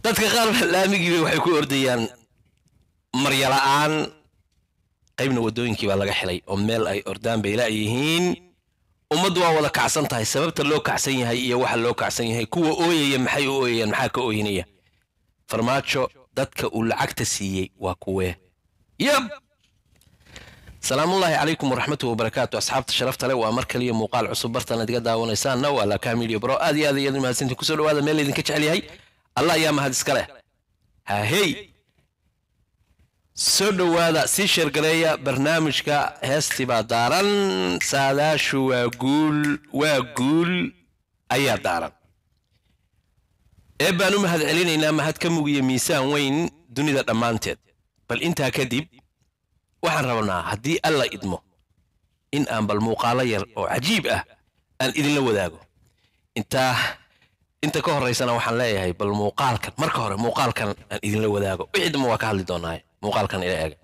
dadka qaar baa laamigiiba waxay ku ordayaan maryala'aan qaybna waddooyinkii baa laga xilay oo meel ay ordaan bay la'yihiin ummaddu waa wada kacsan tahay sababta loo kacsan yahay iyo waxa loo kacsan yahay kuwa ooyaya maxay u ooyayaan maxaa ka ooyinaya farmaajo dadka uu lacagta siiyey waa kuwee yab salaamullaahi calaykum waraxmatuhi wabarakaatu asxaabta sharafta le waa mar kaliya muuqaal cusub bartan adiga daawanaysaanna waa laka media bro aad iyo aad iyo aad mahadsantiin kusoo dhawaada meel idinka jecel yahay allah ayaa mahad iska leh hahey soo dhowaada sii sheergareeya barnaamijka heestii baa daaran saadaashu waa guul waa guul ayaa daaran ee baan u mahad celinaynaa mahad ka mugiya miisaan weyn dunida dhammaanteed bal intaa kadib waxaan rabnaa haddii alla idmo in aan bal muuqaalo yar oo cajiib ah aan idinla wadaago intaa inta ka horaysana waxaan leeyahay bal muuqaalkan marka hore muuqaalkan aan idinla wadaago wixii dambe waa ka hadli doonaaye muuqaalkan ila eega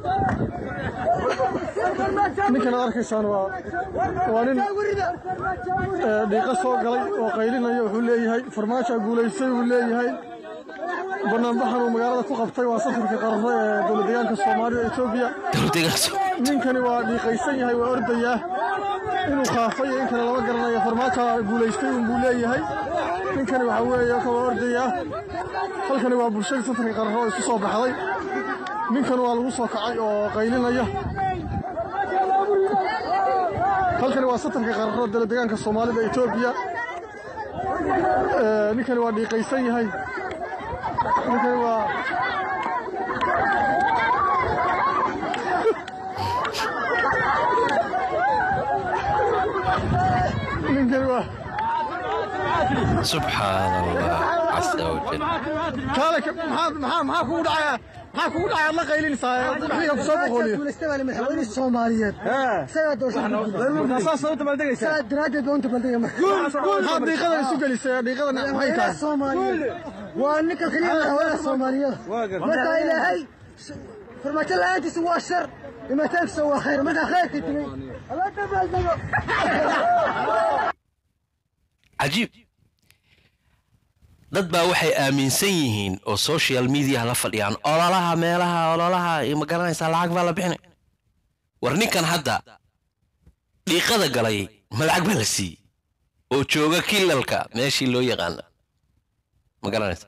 ninkan aad arkaysaan waa waa nin ee, dhiiqo soo galay oo qaylinaya wuxuu leeyahay farmaajo guulaystay uu leeyahay banaanbaxan uu magaalada ku qabtay waa safarka qararo ee dowlad deegaanka soomaalida etoobiya dowladdeegaanka ninkani waa dhiiqaysan yahay waa ordayaa inuu khaafay iyo in kale lama garanayo farmaajo guulaystay unbuu leeyahay ninkani waxaa weeye ka waa ordayaa halkani waa bulshada safarka qararo oo isku soo baxday ninkan waa lagu soo kacay oo qaylinaya halkani waa satarka qararo dowlad deegaanka soomaalida etoobiya Ee, ninkani waa dhiiqaysan yahay ninkani waa ninkani waa subxaan allah casa wajal kaale ka- maxaa maxaa maxaa kugu dhacaya maxaa kugu dhacaya aad la qaylinaysaa wixii ku soo boqoliyo guulaystayaal madaxweyne Soomaaliyeed isagaa doorashada saas sababta baad degaysaa isagaa daraaddeed baa unta baldhiga maxaad dhiiqada isu gelisay dhiiqada maxay madaxweynaha tahay Soomaaliyeed waa ninka kaliya madaxweynaha Soomaaliyeed marka ilaahay farmaajo la'aantiisa waa shar imataankiisa waa khayr marka khayrka timay alla dabaaldego cajiib dad baa waxay aaminsan yihiin oo social media la fadhiyaan ololaha meelaha ololaha iyo ma garanaysaa lacag baa la bixinay war ninkan hadda dhiiqada galay ma lacag baa la siiyey oo jooga kilalka meeshii loo yaqaana ma garanaysa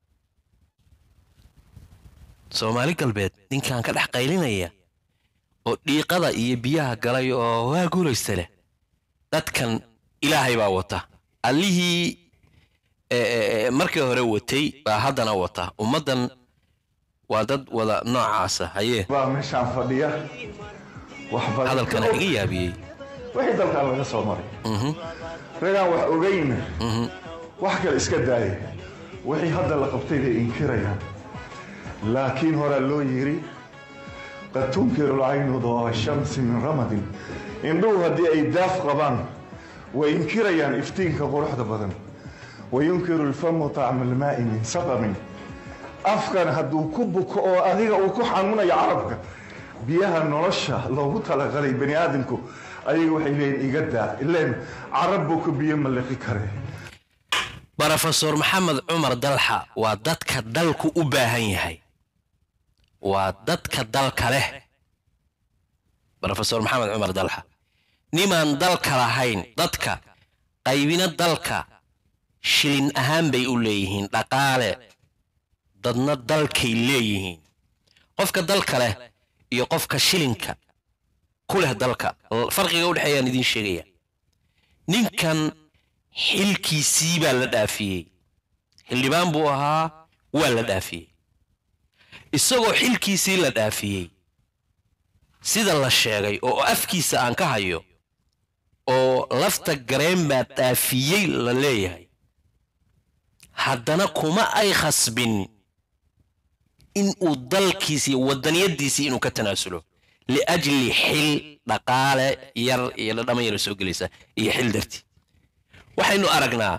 soomaali galbeed ninkan ka dhex qaylinaya oo dhiiqada iyo biyaha galay oo waa guulaysta leh dadkan ilaahay baa wata allihii e, e, e, markii hore watay baa haddana wata ummaddan waa dad wada noocaasa hayee baa meeshaan fadhiya wax badan hadalkana iga yaabiyey wixii dalkan laga soo maray Mhm, ragaan wax ogayna mhm. wax kale iska daaya wixii hadda la qabtay bay inkirayaan laakiin horaa loo yidhi qad tunkiru lcaynu dooa shamsi min ramadin indhuhu haddii ay daaf qabaan way inkirayaan iftiinka quruxda badan wayunkiru lfamu tacma almaa'i min saqamin afkan hadduu ku buko oo adiga uu ku xanuunayo carabka biyaha nolosha loogu talagalay bani aadamku ayaga waxay leeyihin iga daa ileen carab buu ku biyo maliqi kare brofesor maxamed cumar dalxa waa dadka dalku u baahan yahay waa dadka dalka leh brofesor maxamed cumar dalxa nimaan dalka lahayn dadka qaybina dalka shilin ahaan bay u leeyihiin dhaqaale dadna dalkay leeyihiin qofka dalka leh iyo qofka shilinka ku leh dalka farqiga u dhexeeyaan idiin sheegaya ninkan xilkiisii baa la dhaafiyey xildhibaan buu ahaa waa la dhaafiyey isagoo xilkiisii la dhaafiyey sida la sheegay oo afkiisa aan ka hayo oo lafta gareen baa dhaafiyey la leeyahay haddana kuma ay khasbin in uu dalkiisii wadaniyadiisii inuu ka tanaasulo liajli xil dhaqaale yar iyo dhadhama yara soo gelaysa iyo xil dartii waxaynu aragnaa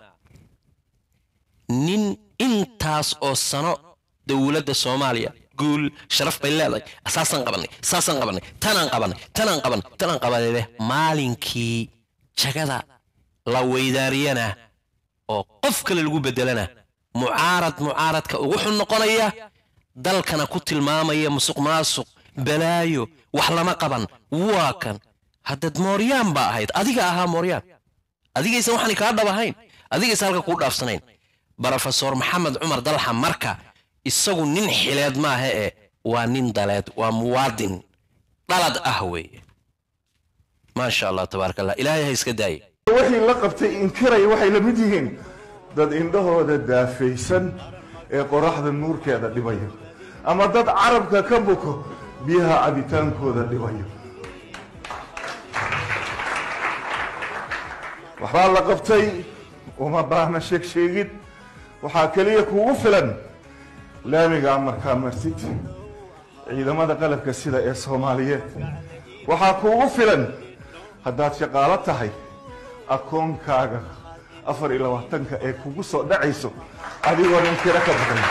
nin intaas oo sano dowladda soomaaliya guul sharaf bay leedahay saasaan qabanay saasaan qabanay tanaan qabanay tanaan qabanay tanaan qabanay leh maalinkii jagada la weydaariyana oo qof kale lagu bedelana mucaarad mucaaradka ugu xun noqonaya dalkana ku tilmaamaya musuq maasuq balaayo wax lama qaban waa kan haddaad mooryaan baa ahayd adiga ahaa mooryaan adigaysan waxaan kaa dhab ahayn adigaysan halka kuu dhaafsanayn brofesor maxamed cumar dalxa marka isagu nin xileed maaha ee waa nin daleed waa muwaadin dhalad ah weeye maasha allah tabaaraka allah ilaahay ha iska daaye wixii la qabtay inkiraya waxay la mid yihiin dad indhahooda daafaysan ee qoraxda nuurkeeda dhibayo ama dad carabka ka buko biyaha cabitaankooda dhibayo waxbaa la qabtay uma baahna sheeg sheegid waxaa keliya kuugu filan laamigaa markaa martid ciidamada qalabka sida ee soomaaliyeed waxaa kuugu filan haddaad shaqaalo tahay akoonkaaga afar iyo labaatanka ee kugu soo dhacayso adigoo nin tiro ka badan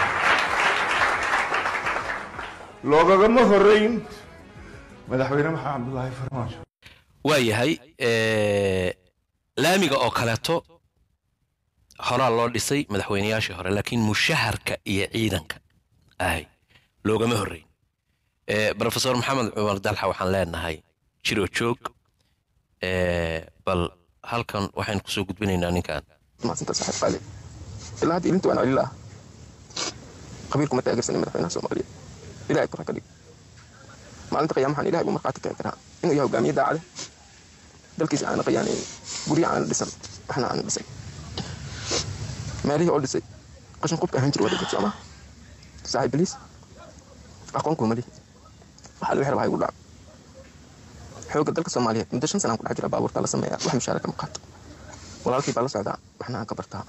loogagama horeyn madaxweyne maxamed cabdulaahi farmaajo waa yahay laamiga oo kaleeto horaa loo dhisay madaxweynayaashii hore laakiin mushaharka iyo ciidanka ahay loogama horreyn brofesor maxamed cumar dalxa waxaan leenahay jiro joog bal halkan waxaynu kusoo gudbinaynaa ninkan maasanta saaxiib qaali ilaa hadda ilinta waan celila ah qabiilku ma taageersanin madaxweynaha soomaaliya ilahay kora ka dhig maalinta qiyaama waxaan ilahay buu markhaati keeni karaa inuu yahay hogaamiye daacade dalkiisa aana qiyaanayn guryo aana dhisan waxna aana dhisay meelihii oo dhisay qashin qubka ahaan jir waa dhigay soomaa saaxiib biliis aqoon kuma lihi waxaa laga rabaa igu dhaco xoogga dalka soomaaliyeed muddo shan sanaan ku dhex jira baabuurta la sameeyaa wax mushaara kama qaato walaalkii baa la socdaa waxna aan ka bartaa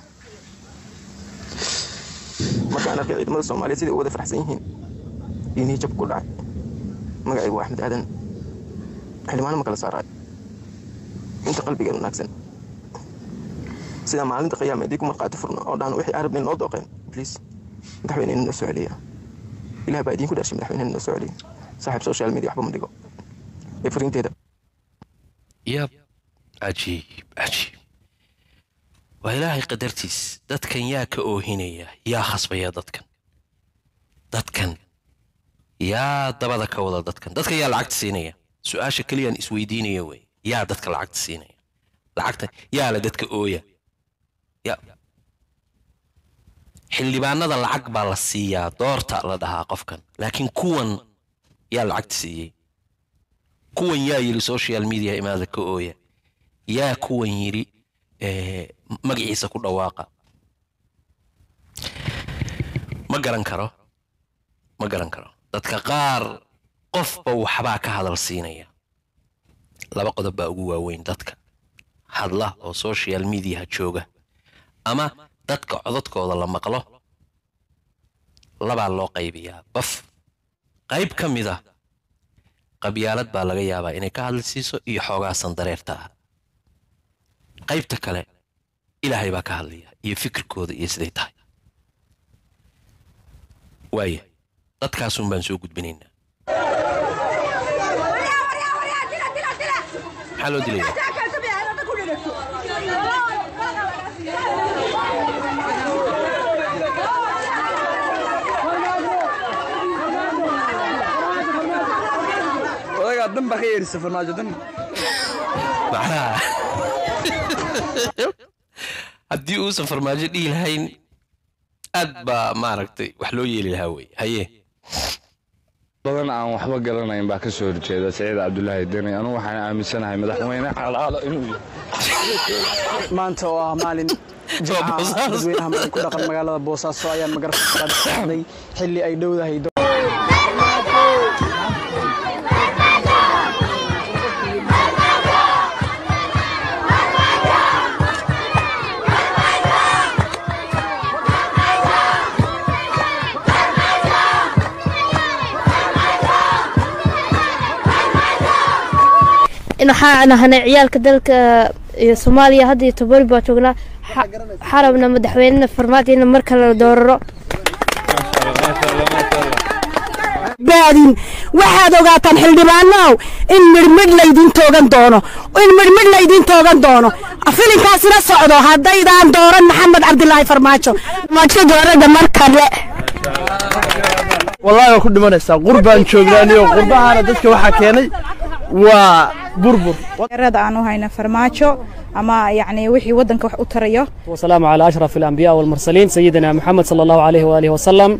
markaan arkay ciidamada soomaaliyeed siday u wada faraxsan yihiin diinihii jab ku dhacay magacaygu waa axmed aadan xildhibaano ma kala saaraay inta qalbigeed wanaagsan sida maalinta qiyaama haddii ku marqaati furno oo dhahan wixii arabnin noo dooqeen bliis madaxweynena noo soo celiya ilah baa idiinku dhashay madaxweynena noo soo celiya saaxiib social media waxba ma dhigo ee fariinteeda yab cajiib cajiib waa ilaahay qadartiis dadkan yaa ka oohinaya yaa khasbaya dadkan dadkan yaa dabada ka wada dadkan dadka yaa lacagta siinaya su-aasha keliyaan isweydiinaya wey yaa dadka lacagta siinaya lacagta yaa la dadka ooya ya xildhibaanada lacag baa la siiyaa doorta la dhahaa qofkan laakiin kuwan yaa lacagta siiyey kuwan yaa yidhi social media imaada ka ooya yaa kuwan yidhi magaciisa ku dhawaaqa ma garan karo ma garan karo dadka qaar qofba waxbaa ka hadal siinaya laba qodob baa ugu waaweyn dadka hadla oo social mediaha jooga ama dadka codadkooda la maqlo labaa loo qaybiyaa baf qayb ka mid ah qabyaalad baa laga yaabaa inay ka hadli siiso iyo xoogaa sandareerta ah qaybta kale ilaahay baa ka hadlaya iyo fikirkooda iyo siday tahay waaya dadkaasun baan soo gudbinaynaa maxaa loo dilaya odagaa dan baa ka yeedhisa farmaajo dan macnaha haddii uusan farmaajo dhihi lahayn aad baa maaragtay wax loo yeeli lahaa wey haye badan aan waxba garanayn baa ka soo horjeeda saciid cabdulaahi deni anugu waxaan aaminsanahay madaxweyne xalaalo inuu yahay maanta oo ah maalin Waa Boosaaso. dadweynaha ku dhaqan magaalada boosaaso ayaa magarafka dhacday xilli ay dhowdahay waxaan ahanay ciyaalka dalka iyo soomaaliya hadda iyo tobori baa joognaa Xa- xarabna madaxweynena farmaajo in mar kale la dooraro baadin waxaad ogaataan xildhibaanow in midhmidh laydin toogan doono in midhmidh laydin toogan doono filinkaasina socdo haddaydaan dooran maxamed cabdilaahi farmaajo farmaajo doorada mar kale wallaahi waa ku dhimanaysaa qurbaan joognaaniyo qurbahaana dadka waxaa keenay waa burbur rada aan u hayna farmaajo ama yacni wixii waddanka wax u tarayo والسلام على أشرف الأنبياء والمرسلين سيدنا محمد صلى الله عليه وآله وسلم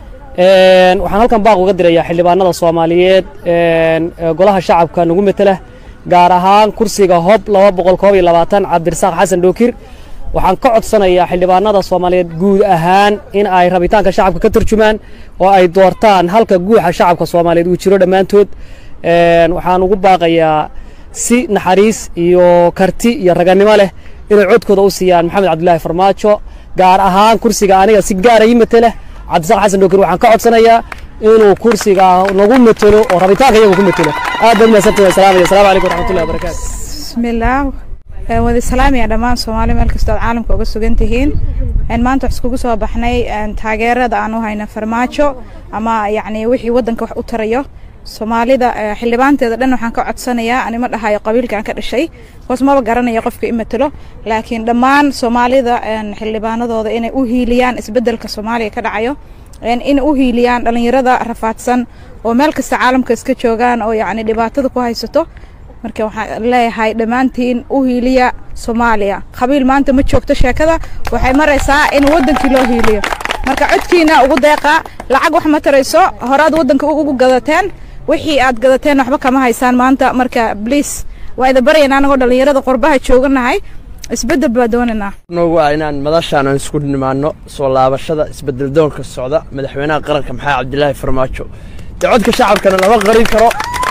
een waxaan halkan baaq uga dirayaa xildhibaanada Soomaaliyeed een golaha shacabka nagu metela gaar ahaan kursiga hob 221 Cabdirasaaq Xasan Dookir waxaan ka codsanayaa xildhibaanada Soomaaliyeed guud ahaan in ay rabitaanka shacabka ka turjumaan oo ay doortaan halka guuxa shacabka Soomaaliyeed uu jiro dhammaantood een waxaan ugu baaqayaa si naxariis iyo karti iyo raganimo leh inay codkooda u siiyaan maxamed cabdilaahi farmaajo gaar ahaan kursiga aniga si gaara ii matela cabdisaaq xasan dookir waxaan ka codsanayaa inuu kursiga nagu matelo oo rabitaanka iyagu ku matelo aad baad mahadsantahay wasalaamaya asalaamu calaykum waraxmatullahi wabarakaatu bismillaah Een, wada salaamaya dhammaan soomaali meel kastoo aad caalamka uga sugan tihiin Een, maanta wax iskugu soo baxnay een, taageerada aan u hayna farmaajo ama yacni wixii waddanka wax u tarayo soomaalida eh, xildhibaanteeda dhan waxaan ka codsanayaa anima dhahayo qabiilka aan ka dhashay hoos maba garanayo qofka i matelo laakiin dhammaan soomaalida een, xildhibaanadooda inay u hiiliyaan isbeddelka soomaaliya ka dhacayo een, in u hiiliyaan dhallinyarada rafaadsan oo meel kasta caalamka iska joogaan oo yacni dhibaatada ku haysato marka waxaan leeyahay dhammaantiin u hiiliya soomaaliya qabiil maanta ma joogto sheekada waxay maraysaa in waddankii loo hiiliyo marka codkiina ugu deeqa lacag wax ma tarayso horaad waddanka ugu gadateen wixii aad gadateen waxba kama haysaan maanta marka bliis waa ida barayana anagoo dhallinyarada qurbaha jooganahay isbeddel baa doonaynaa noogu ah inaan madashaan aan isku nimaano soo laabashada isbedel doonka socda madaxweynaha qaranka maxamed cabdilaahi farmaajo dee codka shacabkana lama qarin karo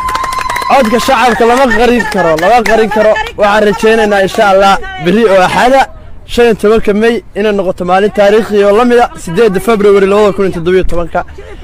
codka shacabka lama qarin karo lama qarin karo waxaan rajaynaynaa insha allah berri oo axada shan iyo tobanka mey inay noqoto maalin taariikhi oo la mida sideedda february labada kun iyo toddobiyo tobanka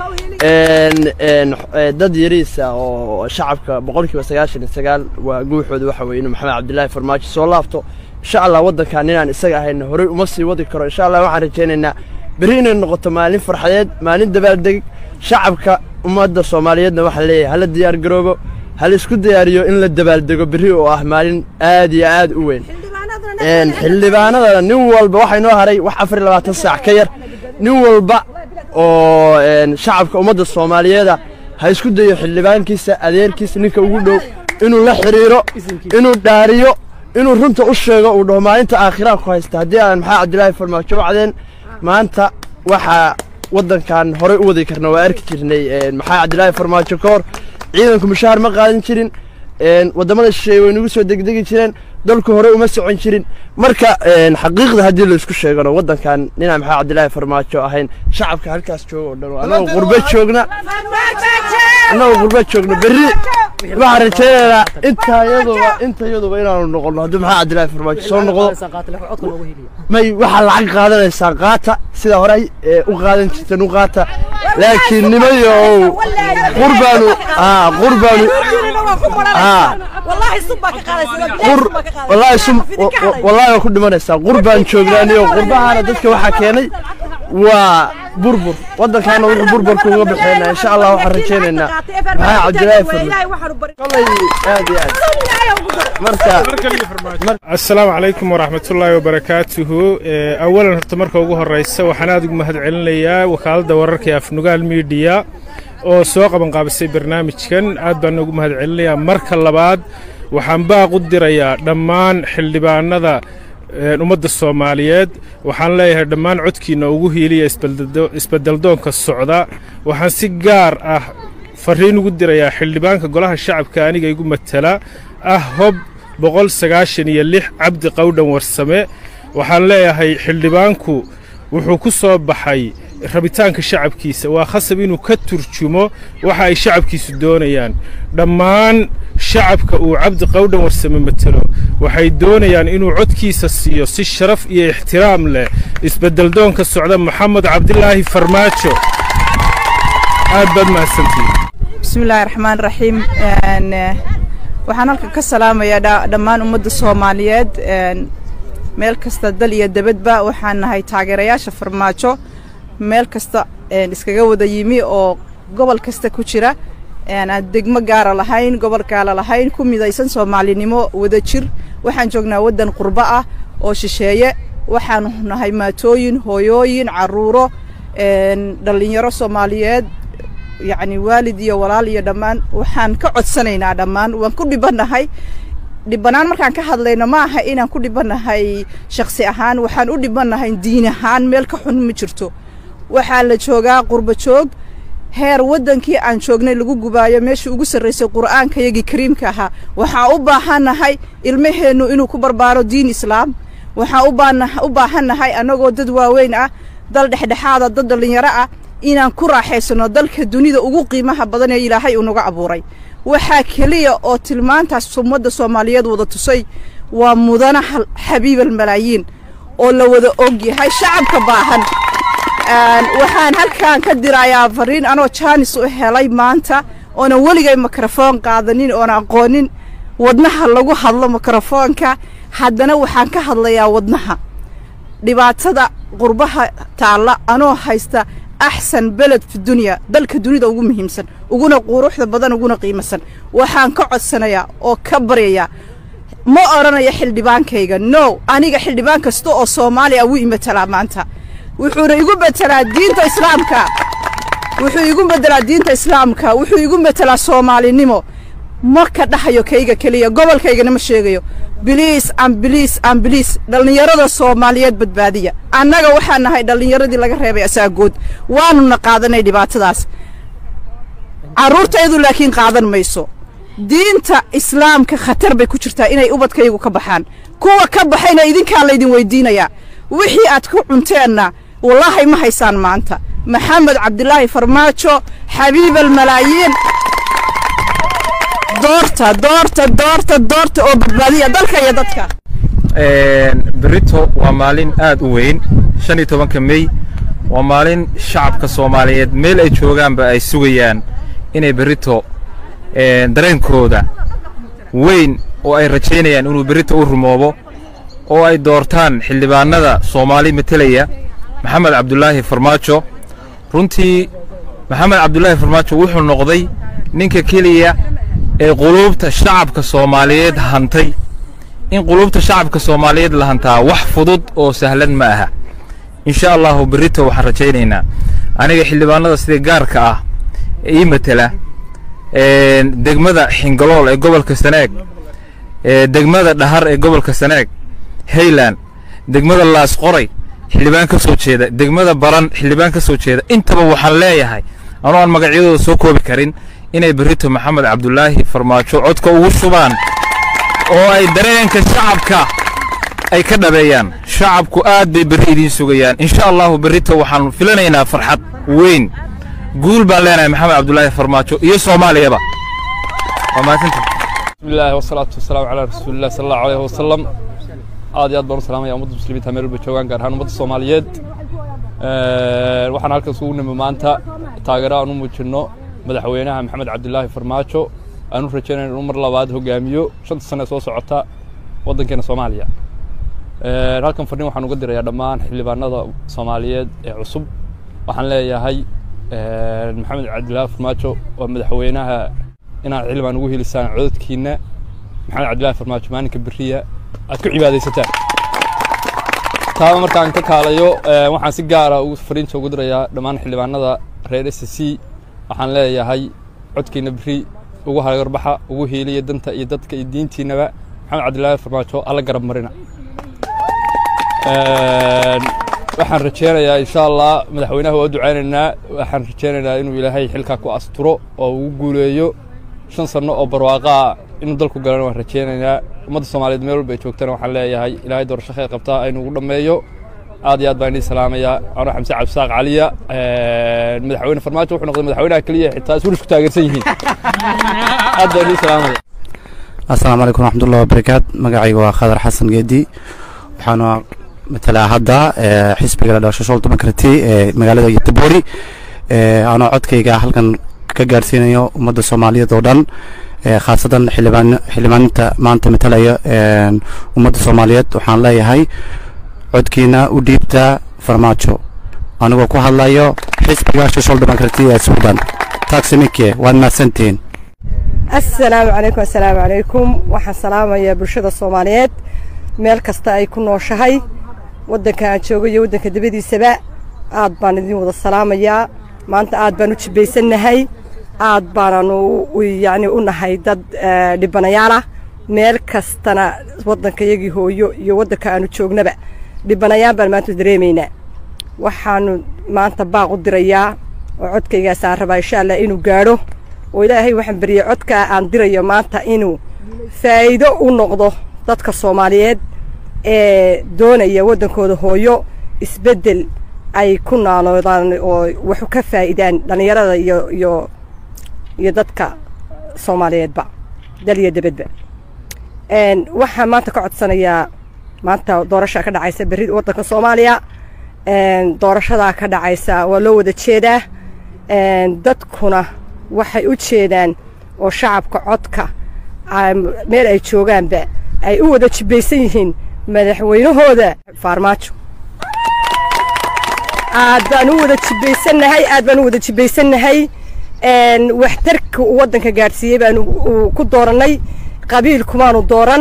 een een eh, dad yariisa oo shacabka boqolkiiba sagaashan iyo sagaal waa guuxooda waxa weeye inuu maxamed cabdilaahi farmaajo soo laabto insha allah waddankan inaan isaga ahayna horey uma sii wadi karo insha allah waxaan rajaynaynaa berri inay noqoto maalin farxadeed maalin dabaaldeg shacabka ummadda soomaaliyeedna waxaan leeyahay hala diyaar garoobo hala isku diyaariyo in la dabaaldego berri oo ah maalin aad iyo aad u weyn een xildhibaanada nin walba waxaa inoo haray wax afar iyo labaatan saac ka yar nin walba oo een shacabka ummadda soomaaliyeeda ha isku dayo xildhibaankiisa adeerkiisa ninka ugu dhow inuu la xiriiro inuu dhaariyo inuu runta u sheego uu dhaho maalinta aakhiraha ku haysta haddii aan maxaa cabdilaahi farmaajo wacdeen maanta waxaa waddankan horey u wadi karna waa arki jirnay een maxaa cabdilaahi farmaajo ka hor ciidanku mushaar ma qaadan jirin een waddamada shisheeye way nagu soo degdegi jireen dalku hore uma socon jirin marka een xaqiiqda haddii la isku sheegano waddankan ninaan maxaa cabdilaahi farmaajo ahayn shacabka halkaas jooga oo dhan oo annagoo qurbe joogna annagoo qurbe joogna berri waxaan rajaynaynaa intaa iyaduba inta iyaduba inaanu noqono haddii maxaa cabdilaahi farmaajo soo noqdo may waxaa lacag qaadanaysaan qaata sida horey ee u qaadan jirteen u qaata laakiin nimayo qurbaanu aa qurbaanu aa qur wallaahi sum wa- wa- wallaahi waa ku dhimanaysaa qurbaan joognaaniyo qurbahaana dadka waxaa keenay waa burbur waddankaana wuxuu burburka uga baxeynaa insha allah waxaan rajaynaynaa maxaa cabdilaahi farmaajo kolay aad iyo aad marka asalaamu calaykum waraxmatullaahi wabarakaatuhu Eh, awalan horta marka ugu horeysa waxaan aad ugu mahadcelinayaa wakaaladda wararka ee afnugaal miidiya oo soo qabanqaabisay barnaamijkan aad baan ugu mahadcelinayaa marka labaad waxaan baaq u dirayaa dhammaan xildhibaanada eh, ummadda soomaaliyeed waxaan leeyahay dhammaan codkiina ugu hiiliya isbeldo- isbedeldoonka socda waxaan si gaar ah fariin ugu dirayaa xildhibaanka golaha shacabka aniga igu matala ah hob boqol sagaashan iyo lix cabdi qowdhan warsame waxaan leeyahay xildhibaanku wuxuu ku soo baxay rabitaanka shacabkiisa waa khasab inuu ka turjumo waxa ay shacabkiisu doonayaan dhammaan shacabka uu cabdi qowdhan warsame matelo waxay doonayaan inuu codkiisa siiyo si sharaf iyo ixtiraam leh isbedeldoonka socda maxamed cabdilaahi farmaajo aad baad mahadsantihiin bismillaahi raxmaan raxiim Een, eh, waxaan halkan ka salaamayaa dha- dhammaan ummadda soomaaliyeed een, meel kasta dal iyo debadba waxaan nahay taageerayaasha farmaajo meel kasta een, iskaga wada yimi oo gobol kasta ku jira een, aan degmo gaara lahayn gobol gaala lahayn ku midaysan soomaalinimo wada jir waxaan joognaa waddan qurbo ah oo shisheeye waxaanu nahay maatooyin hooyooyin carruuro dhallinyaro soomaaliyeed yacni waalid iyo walaal iyo dhammaan waxaan ka codsanaynaa dhammaan waan ku dhibannahay dhibanaan markaan ka hadlayno ma aha inaan ku dhibannahay shaksi ahaan waxaan u dhibannahay diin ahaan meel ka xun ma jirto waxaa la joogaa qurbo joog heer waddankii aan joognay lagu gubaayo meeshii ugu sarraysay qur'aankayagii kariimka ahaa waxaan u baahannahay ilmaheennu inuu ku barbaaro diin islaam waxaan u baahannahay annagoo dad waaweyn ah dal dhexdhexaada dad dhallinyaro ah inaan ku raaxaysanno dalka dunida ugu qiimaha badan ee ilaahay uu naga abuuray waxaa keliya oo tilmaantaas ummadda soomaaliyeed wada tusay waa mudana xabiibal malaayiin oo la wada og yahay shacabka baahan waxaan halkan ka dirayaa fariin anoo jaanis u helay maanta oonan weligay mikrofoon qaadanin oona aqoonin wadnaha lagu hadlo mikrofoonka haddana waxaan ka hadlayaa wadnaha dhibaatada qurbaha taalla anoo haysta axsan beled fi dunya dalka dunida ugu muhiimsan uguna quruxda badan uguna qiimasan waxaan ka codsanayaa oo ka baryayaa ma odhanaya xildhibaankayga no aniga xildhibaan kasta oo soomaaliya wuu imatalaa maanta wuxuuna igu betelaa diinta islaamka wuxuu igu bedelaa diinta islaamka wuxuu igu betelaa soomaalinimo ma ka dhahayo kayga keliya gobolkaygana ma sheegayo biliis ambiliis ambiliis dhallinyarada soomaaliyeed badbaadiya annaga waxaan nahay dhallinyaradii laga reebay asaagood waanuna qaadanay dhibaatadaas carruurtaydu laakiin qaadan mayso diinta islaamka khatar bay ku jirtaa inay ubadkaygu ka baxaan kuwa ka baxayna idinkaa laydin weydiinayaa wixii aad ku cunteenna wallaahi ma haysaan maanta maxamed cabdilaahi farmaajo xabiib almalaayiin doorta doorta doorta doorta oo badbaadiya dalka iyo dadka berito waa maalin aad u weyn shan iyo tobanka mey waa maalin shacabka soomaaliyeed meel ay joogaanba ay sugayaan inay berito dareenkooda weyn oo ay rajaynayaan inuu berito u rumoobo oo ay doortaan xildhibaanada soomaali metelaya maxamed cabdulaahi farmaajo runtii maxamed cabdulaahi farmaajo wuxuu noqday ninka keliya ee quluubta shacabka soomaaliyeed hantay in quluubta shacabka soomaaliyeed la hantaa wax fudud oo sahlan ma aha insha allahu berito waxaan rajaynaynaa aniga xildhibaanada sida gaarka ah ee ii matela degmada xingalool ee gobolka saneeg degmada dhahar ee gobolka saneeg hayland degmada laas qoray xildhibaan ka soo jeeda degmada baran xildhibaan ka soo jeeda intaba waxaan leeyahay anoo aan magacyadooda soo koobi karin inay berito maxamed cabdulaahi farmaajo codka ugu shubaan oo ay dareenka shacabka ay ka dhabeeyaan shacabku aad bay berri idiin sugayaan insha allahu berrito waxaan filanaynaa farxad weyn guul baan leenahay maxamed cabdulaahi farmaajo iyo soomaaliyaba waa mahadsantahay bismillahi wasalaatu wasalaamu calaa rasuulillahi sala allahu alayhi wasalam aad iyo aad baan u salaamaya ummadda muslimiinta meel walba joogaan gaar ahaan ummadda soomaaliyeed waxaan halkan isugu nimi maanta taageero aan u muujinno madaxweynaha maxamed cabdilaahi farmaajo aan u rajaynayno inuu mar labaad hogaamiyo shanta sane soo socota waddankeena soomaaliya halkan fadhin waxaan uga dirayaa dhammaan xildhibaanada soomaaliyeed ee cusub waxaan leeyahay maxamed cabdilaahi farmaajo waa madaxweynaha inaad xildhibaan ugu helisaan codadkiina maxamed cabdilaahi farmaajo maalinka beriya aad ku cibaadaysataan taaba markaan ka kaalayo waxaan si gaara fariinta ugu dirayaa dhammaan xildhibaanada reer s c waxaan leeyahay codkiina beri ugu hagarbaxa ugu hiiliya danta iyo dadka iyo diintiinaba maxamed cabdilaahi farmaajo alla garab marina waxaan rajeynayaa insha allah madaxweynaha waa ducaynaynaa waxaan rajeynaynaa inuu ilaahay xilkaa ku asturo oo ugu guuleeyo shan sanno oo barwaaqaa inuu dalku galana waan rajeynaynaa ummadda soomaaliyeed meel walba ay joogtana waxaan leeyahay ilaahay doorasho khayr qabtaa aynu ugu dhammeeyo aad iyo aad baan idin salaamaya anoo xamse cabdisaaq caliya madaxweyne farmaajo wuxuu noqday madaxweynaha keliya xitaa iswurish ku taageersan yihiin aad baan idin salaamaya asalaamu calaykum waraxmatullahi wabarakaat magacayga waa khadar xasan geedi waxaana matalaa hadda xisbiga la dhasho social democraty ee magaalada yataboori anoo codkayga halkan ka gaarsiinayo ummadda soomaaliyeed oo dhan khaasatan xildhibaan xildhibaaninta maanta matalaya ummadda soomaaliyeed waxaan leeyahay codkiina u dhiibta farmaajo anigoo ku hadlayo xisbiga social democraty ee suudan taagsimike waad mahadsantihiin assalaamu calaykum assalaamu calaykum waxaan salaamayaa bulshada soomaaliyeed meel kasta ay ku nooshahay waddanka aan joogo iyo waddanka dabadiisaba aad baan idin wada salaamayaa maanta aad baan u jibbaysannahay aad baananu yacni u nahay dad dhibanayaal ah meel kastana waddankayagii hooyo iyo waddanka aanu joognaba dhibanayaan baan maanta dareemaynaa waxaanu maanta baaq u dirayaa oo codkaygaasaan rabaa insha allah inuu gaadho oo ilaahay waxaan bariyey codkaa aan dirayo maanta inuu faa'iido u noqdo dadka soomaaliyeed ee doonaya waddankooda hooyo isbeddel ay ku naanoodaan oo waxu ka faa'idaan dhallinyarada iyo iyo iyo dadka soomaaliyeedba dal iyo debedba waxaan maanta ka codsanayaa maanta doorashaa ka dhacaysa berri waddanka soomaaliya doorashadaa ka dhacaysa waa loo wada jeedaa dadkuna waxay u jeedaan oo shacabka codka meel ay joogaanba ay u wada jibbaysan yihiin madaxweynahooda faarmaajo aad baan u wada jibbaysannahay aad baan u wada jibbaysannahay waxtarka uu waddanka gaadhsiiyey baanu ku doorannay qabiil kumaanu dooran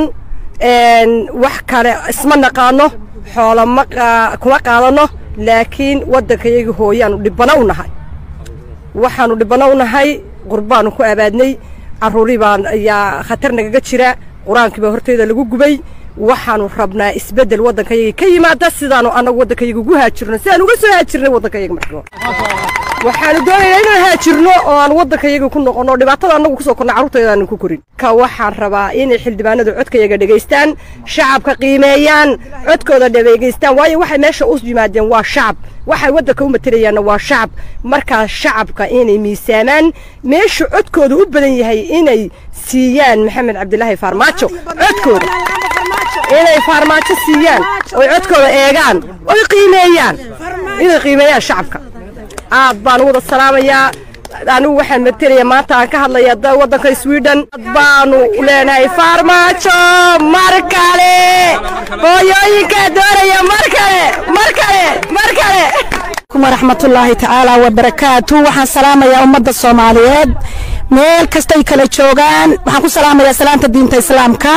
wax kale isma naqaano xoolo ma kuma qaadanno laakiin waddankayagii hooyaanu dhibbano u nahay waxaanu dhibbano u nahay qurbaanu ku abaadnay carruurii baan ayaa khatar nagaga jira qur-aankii baa horteeda lagu gubay waxaanu rabnaa isbeddel waddankayagii ka yimaada sidaanu annagu waddankayaga ugu haajirno sidaan uga soo haajirnay waddankayaga markii hore waxaanu doonaynaa inaan haajirno oo aan waddankayaga ku noqonno dhibaatada annagu kusoo korna carruurtaydaanu ku korin ka waxaan rabaa inay xildhibaanadu codkayaga dhegaystaan shacabka qiimeeyaan codkooda dhegeystaan waayo waxay meesha u yimaadeen waa shacab waxay waddanka u matelayaanna waa shacab markaas shacabka inay miisaamaan meesha codkooda u badan yahay inay siiyaan maxamed cabdilaahi faarmaajo codkooda inay faarmaajo siiyaan oy codkooda eegaan oy qiimeeyaan inay qiimeeyaan shacabka aad baan u wada salaamayaa anigu waxaan matelayaa maanta aan ka hadlayaa waddanka sweden baanu leenahay faarmaajo mar kale hooyooyinkaa doonaya mar kale mar kale mar kale waraxmatullaahi tacaala wabarakaatu waxaan salaamayaa ummadda soomaaliyeed meel kastay kala joogaan waxaan ku salaamayaa salaanta diinta islaamka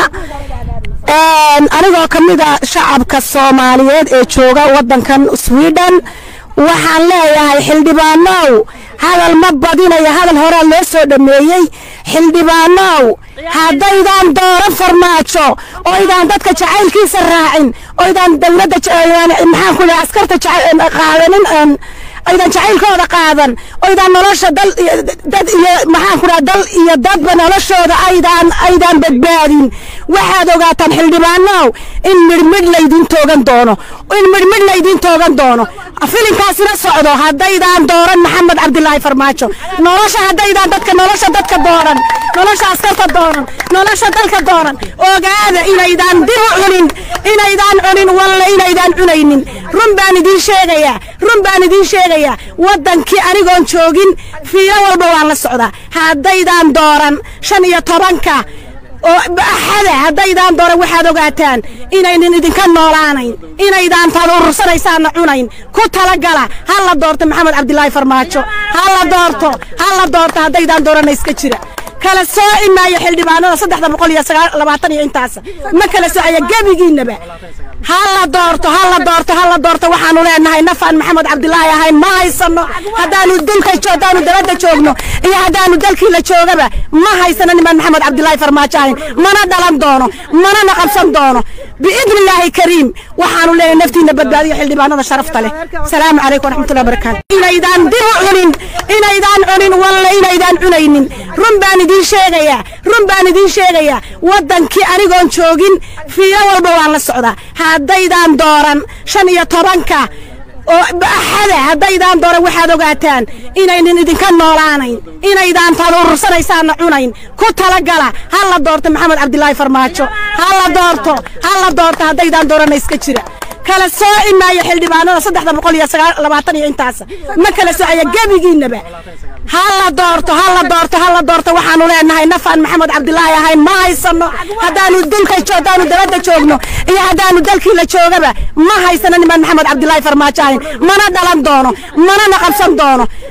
anigoo ka mid a shacabka soomaaliyeed ee jooga waddankan sweden waxaan leeyahay xildhibaanow hadal ma badinayo hadal horaa loo soo dhammeeyey xildhibaanow haddaydan dooran farmaajo oydaan dadka jacaylkiisa raacin oydaan dowladda maxaan ku leeyahay askarta qaadanin aydan jacaylkooda qaadan oydaan nolosha dal dad iyo maxaan ku dhaha dal iyo dadba noloshooda aydaan aydaan badbaadin waxaad ogaataan xildhibaanow in midhmidh laydin toogan doono in midhmidh laydin toogan doono filinkaasina socdo haddaydaan dooran maxamed cabdilaahi farmaajo nolosha haddaydaan dadka nolosha dadka dooran nolosha askarta dooran nolosha dalka dooran ogaada inaydaan dib u cunin inaydaan cunin walla inaydaan cunaynin run baan idiin sheegayaa run baan idiin sheegayaa waddankii anigoon joogin fiilo walba waan la socdaa haddaydaan dooran shan iyo tobanka oo axada haddaydaan dooran waxaad ogaataan inaynan idinka noolaanayn inaydaan taad urursanaysaana cunayn ku talagala ha la doorto maxamed cabdilaahi farmaajo ha la doorto ha la doorto haddaydaan doorana iska jira kala sooci maayo xildhibaanada saddexda boqol iyo labaatan iyo intaas ma kala soocaya gebigiinaba ha la doorto ha la doorto ha la doorto waxaanu leenahay nafaan maxamed cabdilaahi ahayn ma haysano haddaanu dulka haddaanu dabadda joogno iyo haddaanu dalkii la joogaba ma haysano nimaan maxamed cabdilaahi farmaajo ahayn mana dhalan doono manana qabsan doono biidni illaahi kariim waxaanu leenahay naftiina badbaadiyo xildhibaanada sharafta leh salaamu calaykum waraxmatullahi wabarakaatu inaydaan dib u cunin inaydaan cunin walla inaydaan cunaynin run baan idiin sheegayaa run baan idiin sheegayaa waddankii anigoon joogin fiilo walba waan la socdaa haddaydaan dooran shan iyo tobanka oo axada haddaydaan dooran waxaad ogaataan inaynan idinka noolaanayn inaydaan taad urursanaysaana cunayn ku talagala ha la doorto maxamed cabdilaahi farmaajo ha la doorto ha la doorto haddaydaan doorana iska jira kala sooci maayo xildhibaanada saddexda boqol iyo labaatan iyo intaas ma kala soocaya gebigiinaba ha la doorto ha la doorto ha la doorto waxaanu leenahay nafaan maxamed cabdilaahi ahayn ma haysano haddaanu dulka haddaanu dabadda joogno iyo haddaanu dalkii la joogaba ma haysano nimaan maxamed cabdilaahi farmaajo ahayn mana dhalan doono manana qabsan doono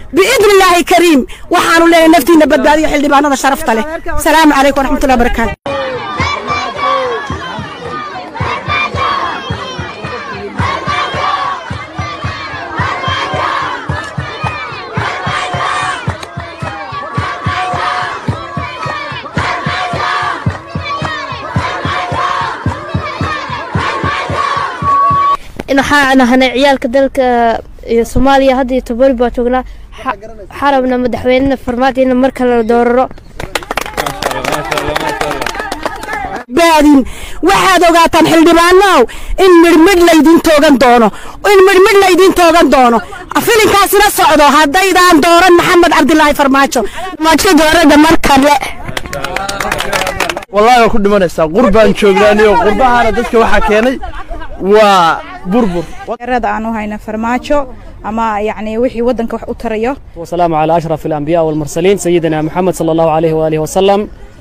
biidni illaahi kariim waxaanu leenahay naftiina badbaadiyo xildhibaanada sharafta leh asalaamu calaykum waraxmatullahi wabarakaatu waxaan ahanay ciyaalka dalka iyo soomaaliya hadda iyo tobori baa joognaa Xa- xarabna madaxweynena farmaajo in mar kale la dooraro baadin waxaad ogaataan xildhibaanow in midhmidh laydin toogan doono in midhmidh laydin toogan doono filinkaasina socdo haddaydaan dooran maxamed cabdilaahi farmaajo farmaajo doorada mar kale wallaahi waa ku dhimanaysaa qurbaan joognaaniyo qurbahaana dadka waxaa keenay waa burbur taageerada aan u hayna farmaajo ama yacni wixii waddanka wax u tarayo والسلام على أشرف الأنبياء والمرسلين سيدنا محمد صلى الله عليه وآله وسلم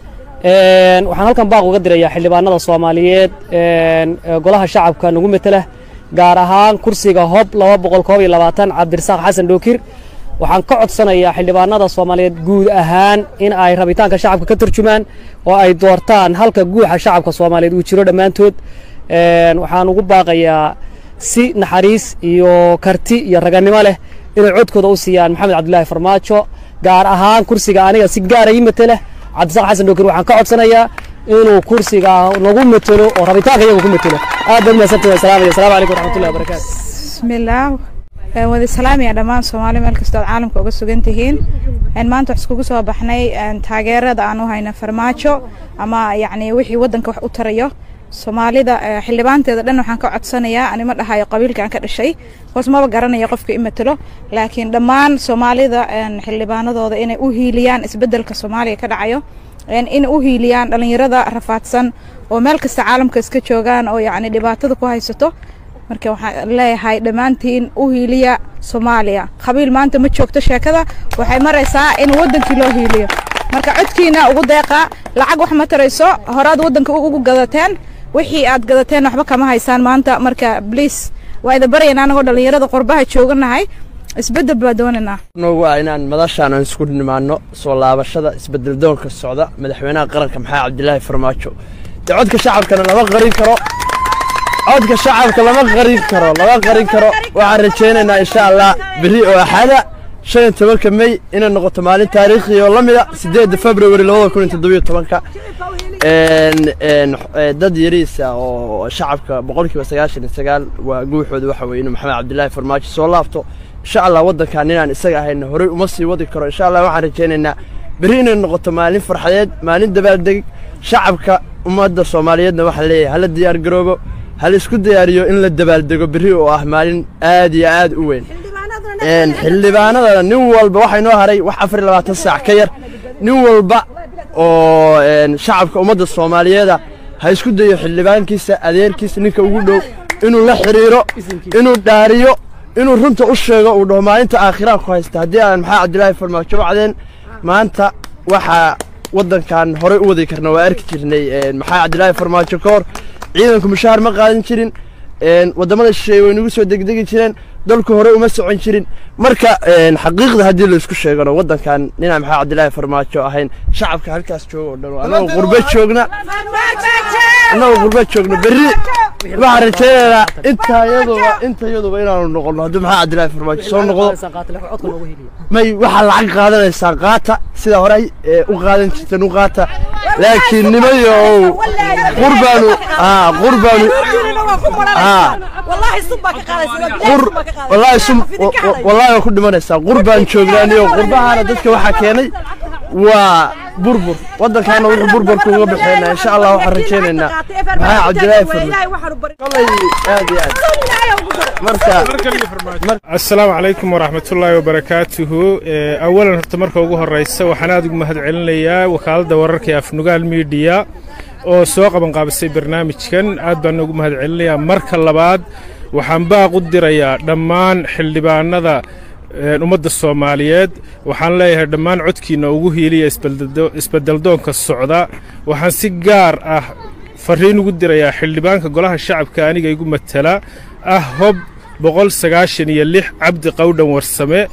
een waxaan halkan baaq uga dirayaa xildhibaanada Soomaaliyeed een ee golaha shacabka nagu metela gaar ahaan kursiga hob 221 Cabdirasaaq Xasan Dhookir waxaan ka codsanayaa xildhibaanada Soomaaliyeed guud ahaan in ay rabitaanka shacabka ka turjumaan oo ay doortaan halka guuxa shacabka Soomaaliyeed uu jiro dhammaantood een waxaan ugu baaqayaa si naxariis iyo karti iyo raganimo leh inay codkooda u siiyaan maxamed cabdilaahi farmaajo gaar ahaan kursiga aniga si gaara ii matela cabdisaaq xasan dhookir waxaan ka codsanayaa inuu kursiga nagu matelo oo rabitaanka iyaga ku matelo aad baad mahadsantahay waan salaamaya asalaamu calaykum waraxmatullahi wabarakaatu bismillaah Een wada salaamaya dhammaan soomaali meel kastoo aad caalamka uga sugan tihiin Een maanta wax iskugu soo baxnay een taageerada aan u hayna farmaajo ama yacni wixii waddanka wax u tarayo soomaalida eh, xildhibaanteeda dhan waxaan ka codsanayaa anima dhahayo qabiilka aan ka dhashay hoos maba garanayo qofka i matelo laakiin dhammaan soomaalida een, xildhibaanadooda inay u hiiliyaan isbeddelka soomaaliya ka dhacayo een, in u hiiliyaan dhallinyarada rafaadsan oo meel kasta caalamka iska joogaan oo yacni dhibaatada ku haysato marka waxaan leeyahay dhammaantiin u hiiliya soomaaliya qabiil maanta ma joogto sheekada waxay maraysaa in waddankii loo hiiliyo marka codkiina ugu deeqa lacag wax ma tarayso horaad waddanka ugu gadateen wixii aad gadateen waxba kama haysaan maanta marka bliis waa idin baryaynaa anagoo dhallinyarada qurbaha jooganahay isbeddel baa doonaynaa noogu ah inaan madashaan aan isku nimaano soo laabashada isbedel doonka socda madaxweynaha qaranka maxamed cabdilaahi farmaajo dee codka shacabkana lama qarin karo codka shacabka lama qarin karo lama qarin karo waxaan rajaynaynaa insha allah berri oo axada shan iyo tobanka mey inay noqoto maalin taariikhi oo la mida sideedda february labada kun iyo toddobiyo tobanka een een eh, dad yariisa oo shacabka boqolkiiba sagaashan iyo sagaal waa guuxooda waxa weeye inuu maxamed cabdilaahi farmaajo soo laabto insha allah waddankan inaan isaga ahayna horey uma sii wadi karo insha allah waxaan rajaynaynaa berri inay noqoto maalin farxadeed maalin dabaaldeg shacabka ummadda soomaaliyeedna waxaa leeyahay hala diyaar garoobo hala isku diyaariyo in la dabaaldego berri oo ah maalin aad iyo aad u weyn een xildhibaanada nin walba waxaa inoo haray wax afar iyo labaatan saac ka yar nin walba oo een shacabka ummadda soomaaliyeeda ha isku dayo xildhibaankiisa adeerkiisa ninka ugu dhow inuu la xiriiro inuu dhaariyo inuu runta u sheego uu dhaho maalinta aakhiraha ku haysta haddii aan maxaa cabdilaahi farmaajo wacdeen maanta waxaa waddankan horey u wadi karna waa arki jirnay een maxaa cabdilaahi farmaajo ka hor ciidanku mushaar ma qaadan jirin een waddamada shisheeye way nagu soo degdegi jireen dalku hore uma socon jirin marka een xaqiiqda haddii la isku sheegano waddankan ninaan maxaa cabdilaahi farmaajo ahayn shacabka halkaas jooga oo dhan oo annagoo qurbe joogna annagoo qurbe joogna berri waxaan rajaynaynaa inta yaduba inta yaduba inaanu noqono haddii maxaa cabdilaahi farmaajo soo noqdo may waxaa lacag qaadanaysaan qaata sida horey ee u qaadan jirteen u qaata laakiin nimayo ow qurbaanu aa qurbaanu aa qur wallaahi sum wallaahi waa ku dhimanaysaa qurbaan joognaaniyo qurbahaana dadka waxaa keenay waa burbur waddankaana wuxuu burburka uga baxeynaa insha allah waxaan rajaynaynaa maxaa cabdilaahi farmaajo kolay aad iyo aad marka asalaamu calaykum waraxmatullaahi wabarakaatuhu Eh, awalan horta marka ugu horeysa waxaan aad ugu mahad celinayaa wakaaladda wararka ee afnugaal miidiya oo soo qabanqaabisay barnaamijkan aad baan ugu mahad celinayaa marka labaad waxaan baaq u dirayaa dhammaan xildhibaanada eh, ummadda soomaaliyeed waxaan leeyahay dhammaan codkiina ugu hiiliya isbeldo- isbedeldoonka socda waxaan si gaar ah fariin ugu dirayaa xildhibaanka golaha shacabka aniga igu matala ah hob boqol sagaashan iyo lix cabdi qowdhan warsame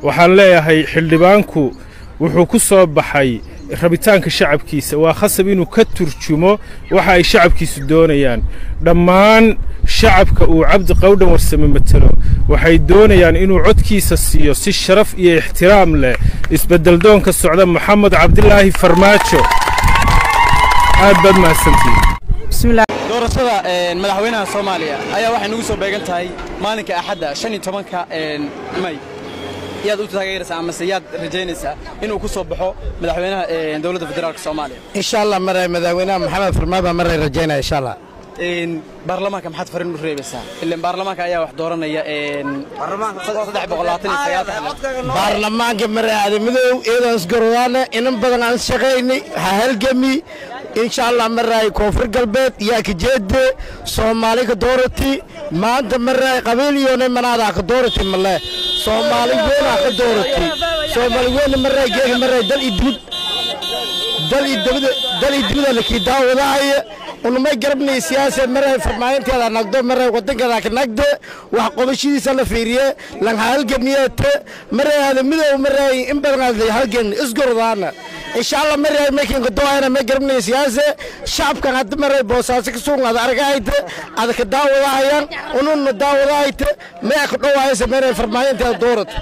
waxaan leeyahay xildhibaanku wuxuu ku soo baxay rabitaanka shacabkiisa waa khasab inuu ka turjumo waxa ay shacabkiisu doonayaan dhammaan shacabka uu cabdi qawdhan warsame matelo waxay doonayaan inuu codkiisa siiyo si sharaf iyo ixtiraam leh isbeddeldoonka socda maxamed cabdilaahi farmaajo aad baad mahadsantihiin doorashada madaxweynaha soomaaliya ayaa waxay nagu soo beegan tahay maalinka axadda shan iyo tobanka may yaad u taageeraysaa amase yaad rajaynaysaa inuu ku soo baxo madaxweynaha dowladda federaalka soomaaliya insha allah maray madaxweynaha maxamed farmaaba maray rajaynaya insha allah baarlamaanka maxaad farin u reebaysaa ilan baarlamaanka ayaa wax dooranaya saddex boqol labaatan iyo sagaal baarlamaanka maray aadamidow iyadoo isgarodaana inan badan aan shaqaynay ha halgami insha allah maray koonfur galbeed yaa kajeede soomaali ka doorati maanta maray qabiil iyone manaadaa ka doorati male soomaali weynaa ka doorati soomaali weyna maray geega maray dal iyo dibid dal iyo dibida dal iyo dibida lakii daawadahaya unumay garabnay siyaasa maray farmaayanteeda nagdo maray wadankeeda ka nagde wax qobashadiisa la fiiriye lan halgamiyete maray aadamidow maray in badan aad halgan isgorodaana insha allah maray makinka doayna may garabnay siyaasa shacabkan hadda maray boosaaso ka sugan aad argahayte aad ka daawadahayaan ununa daawadahayte may ka dhowaysa maray farmaayanteeda doorata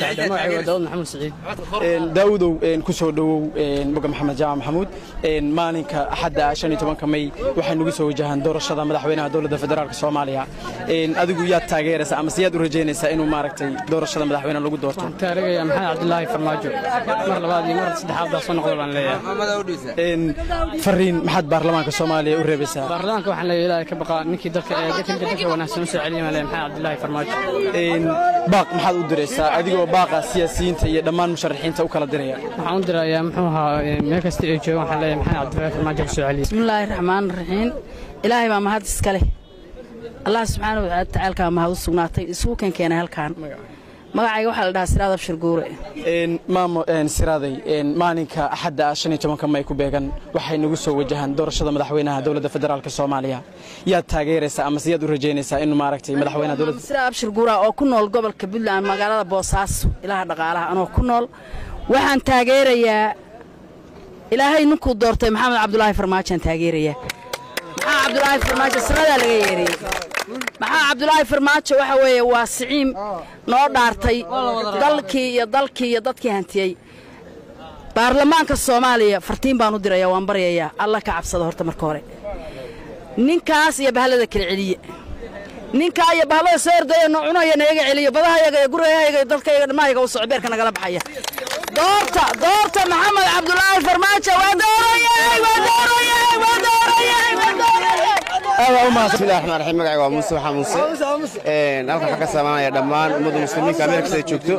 daawudow ku soo dhowow boga maxamed jaamac maxamuud maalinka axadda shan iyo tobanka may waxay nagu soo wajahaan doorashada madaxweynaha dowladda federaalka soomaaliya adigu yaad taageeraysaa amase yaad u rajaynaysaa inuu maaragtay doorashada madaxweyne lagu doorto taarikhaya maxamed cabdilaahi farmaajo mar labaad iyo mar saddexaad baa soo noqda baan leeyahay fariin maxaad baarlamaanka soomaaliya u reebaysaa baarlamaanka waxaan leeyahay ilaahay ka baqaa ninkii dalka ee dadka dalka wanaagsan u soo celiya baan leeyahay maxamed cabdilaahi farmaajo baaq maxaad u diraysaa adigoo baaqa siyaasiyiinta iyo dhammaan musharaxiinta u kala diraya waxaan u dirayaa muxuu ahaa meel kasta ay joogaan waxaan leeyahay maxamed cabdilaahi farmaajo ka soo celiya bismillaahi raxmaan raxiim ilaahay baa mahad iska leh allah subxaana wa tacaalkaa mahad u sugnaatay isugu kan keenay halkaan magacayga waxaa la dhahaa siraad abshir guure maamo siraaday maalinka axadda ah shan iyo tobanka may ku beegan waxay nagu soo wajahaan doorashada madaxweynaha dowladda federaalka soomaaliya yaad taageeraysaa amase yaad u rajaynaysaa inuu maaragtay madaxweynaha dowladda siraad abshir guura oo ku nool gobolka puntland magaalada boosaaso ilaha dhaqaalaha anoo ku nool waxaan taageerayaa ilaahay ninkuu doortay maxamed cabdulaahi farmaajoaan taageerayaa maxaa cabdulaahi farmaajo sanadaa laga yeeriyey maxaa cabdulaahi farmaajo waxa weeye waa siciim noo dhaartay dalkii iyo dalkii iyo dadkii hantiyey baarlamaanka soomaaliya fartiin baan u diraya waan baryayaa alla ka cabsada horta marka hore ninkaas iyo bahalada kala celiye ninkaa iyo bahalada soo ordaya noo cunaya nayaga celiyo badahayaga iyo gurayahayaga iyo dadkayaga dhammahayaga u soco beerka nagala baxaya doorta doorta maxamed cabdulaahi farmaajo waa doorayay waa doorayay waa doorayay waa doorayay bismillahi raxmaan raxiim magacayga waa muuse waxaa muuse halkan waxaa ka saamanaya dhammaan ummadda muslimiinka meel kasta ay joogto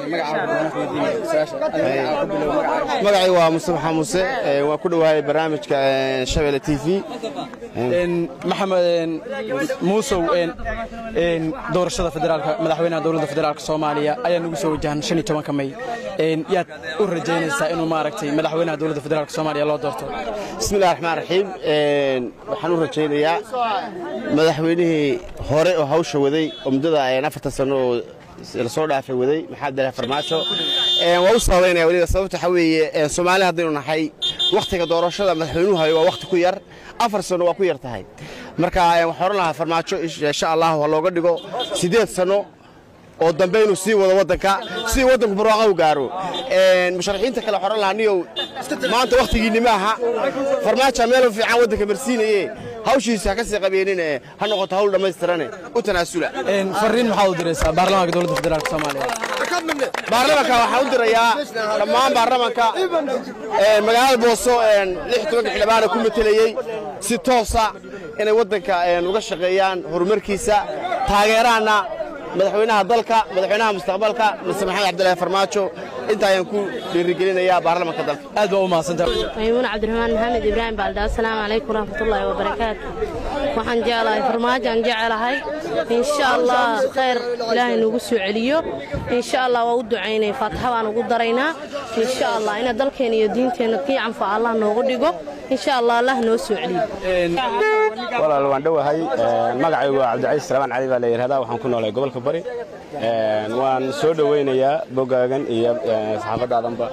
magacayga waa muuse waxaa muuse waa ku dhowahay barnaamijka shabeelle t v maxamed muusow doorashada federaalka madaxweynaha dowladda federaalka soomaaliya ayaa nagu soo wajahan shan iyo tobanka may yaad u rajaynaysaa inuu maaragtay madaxweynaha dowladda federaalka soomaaliya loo doorto bismillahi raxmaan raxiim waxaan u rajaynayaa madaxweynihii hore oo hawsha waday oo muddada afartan sano oo lasoo dhaafay waday maxamed abdillahi farmaajo waa u sababaynaya weliba sababta waxaa weeye soomaali haddaynu nahay wakhtiga doorashada madaxweynuhu hayo waa wakhti ku yar afar sano waa ku yar tahay marka waxaan oran lahaa farmaajo insha allahu ha looga dhigo siddeed sano oo dambe inuu sii wado waddanka si waddanku barwaaqa u gaaro musharaxiinta kale waxaan oran lahaa niyow maanta wakhtigiinni maaha farmaajo meel fiican waddanka marsiinaye hawshiisa ha ka sii qabeenine ha noqoto hawl dhammaystirane u tanaasula fariin maxaad u diraysaa baarlamaanka dowladda federaalka soomaaliya baarlamanka waxaan u dirayaa dhammaan baarlamanka magaalada booso lix tobanka xildhibaana ku matelayey si toosa inay waddanka uga shaqeeyaan horumarkiisa taageeraana madaxweynaha dalka madaxweynaha mustaqbalka mr maxamed cabdilaahi farmaajo inta ayaan ku dhiirigelinayaa baarlamanka dalka aad baa u mahadsantahay maymuun cabdiraxmaan maxamed ibraahim baalda asalaamu calaykum waraxmatullaahi wabarakaatu waxaan jeclahay farmaajaan jecelahay insha allah khayr ilaahay nagu soo celiyo insha allah waa u ducaynay faataxa baan ugu daraynaa insha allah ina dalkeena iyo diinteenna kii canfa allah noogu dhigo insha allah allah noo soo celiyo walaal waan dhowahay magacaygu waa cabdicaiis salaamaan cali baa la yidhahdaa waxaan ku noolahay gobolka bari waan soo dhoweynayaa bogaagan iyo saxaafadaadanba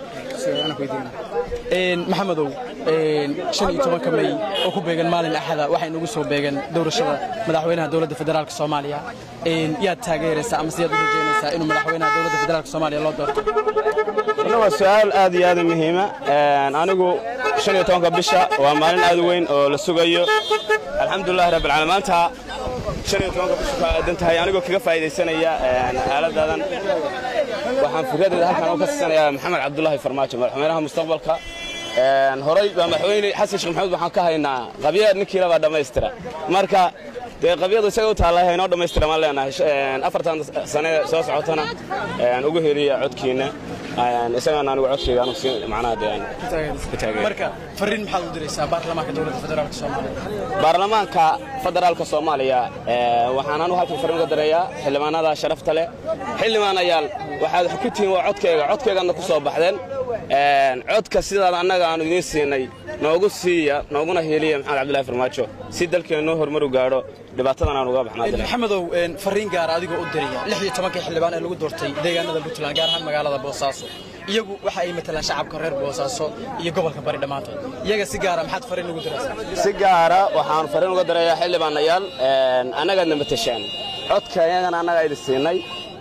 maxamedow shan iyo tobanka may oo ku beegan maalin axada waxay nagu soo beegan doorashada madaxweynaha dowladda federaalka soomaaliya yaad taageeraysaa ama siyaad u rajeynaysaa inuu madaxweynaha dowladda federaalka soomaaliya loo doorto ina waa su-aal aad iyo aad u muhiima anigu shan iyo tobanka bisha waa maalin aad u weyn oo la sugayo alxamdulilahi rabbil caalamiin maanta shan iyo tobanka bisha ku aadan tahay anigoo kaga faa'iidaysanaya aaladaadan waxaan fikradeeda halkan u ka siisanayaa maxamed cabdulaahi farmaajo madaxweynaha mustaqbalka horay baa madaxweyne xasan sheekh maxamuud waxaan ka haynaa qabyaad ninkiila baa dhammaystira marka dee qabyadu isaga u taalla haynoo dhammaystira maan leenahay afartan sane soo socotana ugu heliya codkiina isagana anigu codkayga anu siin macnaha dee ku taageer marka fariin maxaad u diraysaa baarlamaanka dowladda federaalka soomaaliya baarlamaanka federaalka soomaaliya waxaan anu halkan fariin uga dareeyaa xildhibaanada sharafta leh xildhibaanayaal waxaad ku tihiin waa codkayga codkaygaadna ku soo baxdeen codka sidaan annaga aanu idiin siinay noogu siiya nooguna heliya maxamed cabdullahi farmaajo si dalkeena noo horumaru gaadho dhibaatadan aan uga baxnaa maxamedow fariin gaara adigoo u diraya lix iyo tobankii xildhibaan ee lagu doortay deegaanada puntland gaar ahaan magaalada boosaaso iyagu waxa ay matalaan shacabka reer boosaaso iyo gobolka bari dhammaantood iyaga si gaara maxaad fariin ugu diraysaa si gaara waxaan fariin uga dareeyaa xildhibaanayaal annagaadna matashaan codka iyagana annagaa idin siinay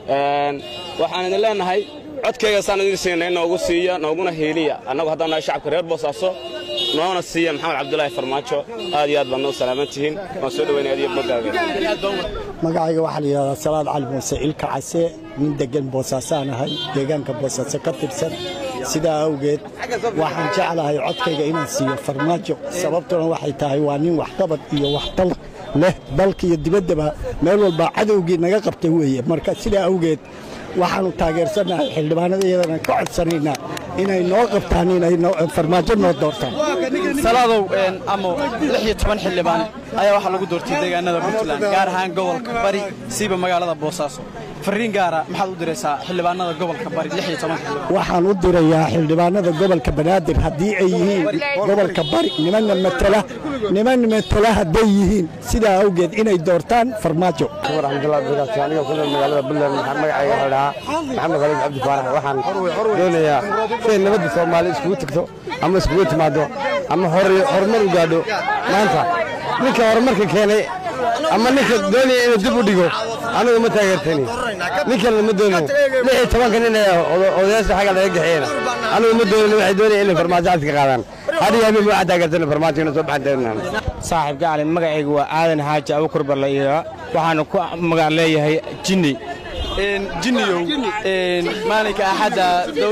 waxaan idin leenahay codkayga saan idin siinay noogu siiya nooguna heeliya annagu haddaan nahay shacabka reer boosaaso noona siiya maxamed cabdulaahi farmaajo aad iyo aad baadna u salaaman tihiin waan soo dhoweynaya adiyo bogaaga magacayga waxaa la yidhahdaa salaad cali muuse ilka case nin deggan boosaasaan ahay deegaanka boosaaso ka tirsan sidaa awgeed waxaan jeclahay codkayga inaan siiyo farmaajo sababtuna waxay tahay waa nin waxqabad iyo waxtal leh dalka iyo dibaddaba meel walba cadowgii naga qabtay weeye marka sidaa awgeed waxaannu taageersannahay xildhibaanada iyadana ka codsanaynaa inay noo qabtaan inay farmaajo noo doortaan salaadow amo lix iyo toban xildhibaan ayaa waxaa lagu doortay deegaanada puntland gaar ahaan gobolka bari siiba magaalada boosaaso fariin gaara maxaad u diraysaa xildhibaanada gobolka bari lix iyo toban xildhibaan waxaan u dirayaa xildhibaanada gobolka banaadir haddii ay yihiin gobolka bari nimanna matala niman matala hadday yihiin sidaa awgeed inay doortaan farmaajo aniga ku nool magaalada buntland waxaan magacayga la dhahaa maxamed khaliif cabdi faarax waxaan doonayaa siday nabadda soomaali iskugu tagto ama iskugu timaado ama horumar u gaadho maanta ninka horumarka keenay ama ninka doonaya inuu dib u dhigo anigu ma taageertani ninkan lama doono lix iyo tobanka nin ee odayaasha xagga laga gaxeeyana anigu ma doonin waxay doonaya inay farmaajo cadka qaadaan hadhiyo habeen waxaan taageertana farmaajo inay soo baxan taagnaan saaxiibka cali magacaygu waa aadan xaaji abukur barlayira waxaana ku magac leeyahay jinni jinniyow maalinka axadda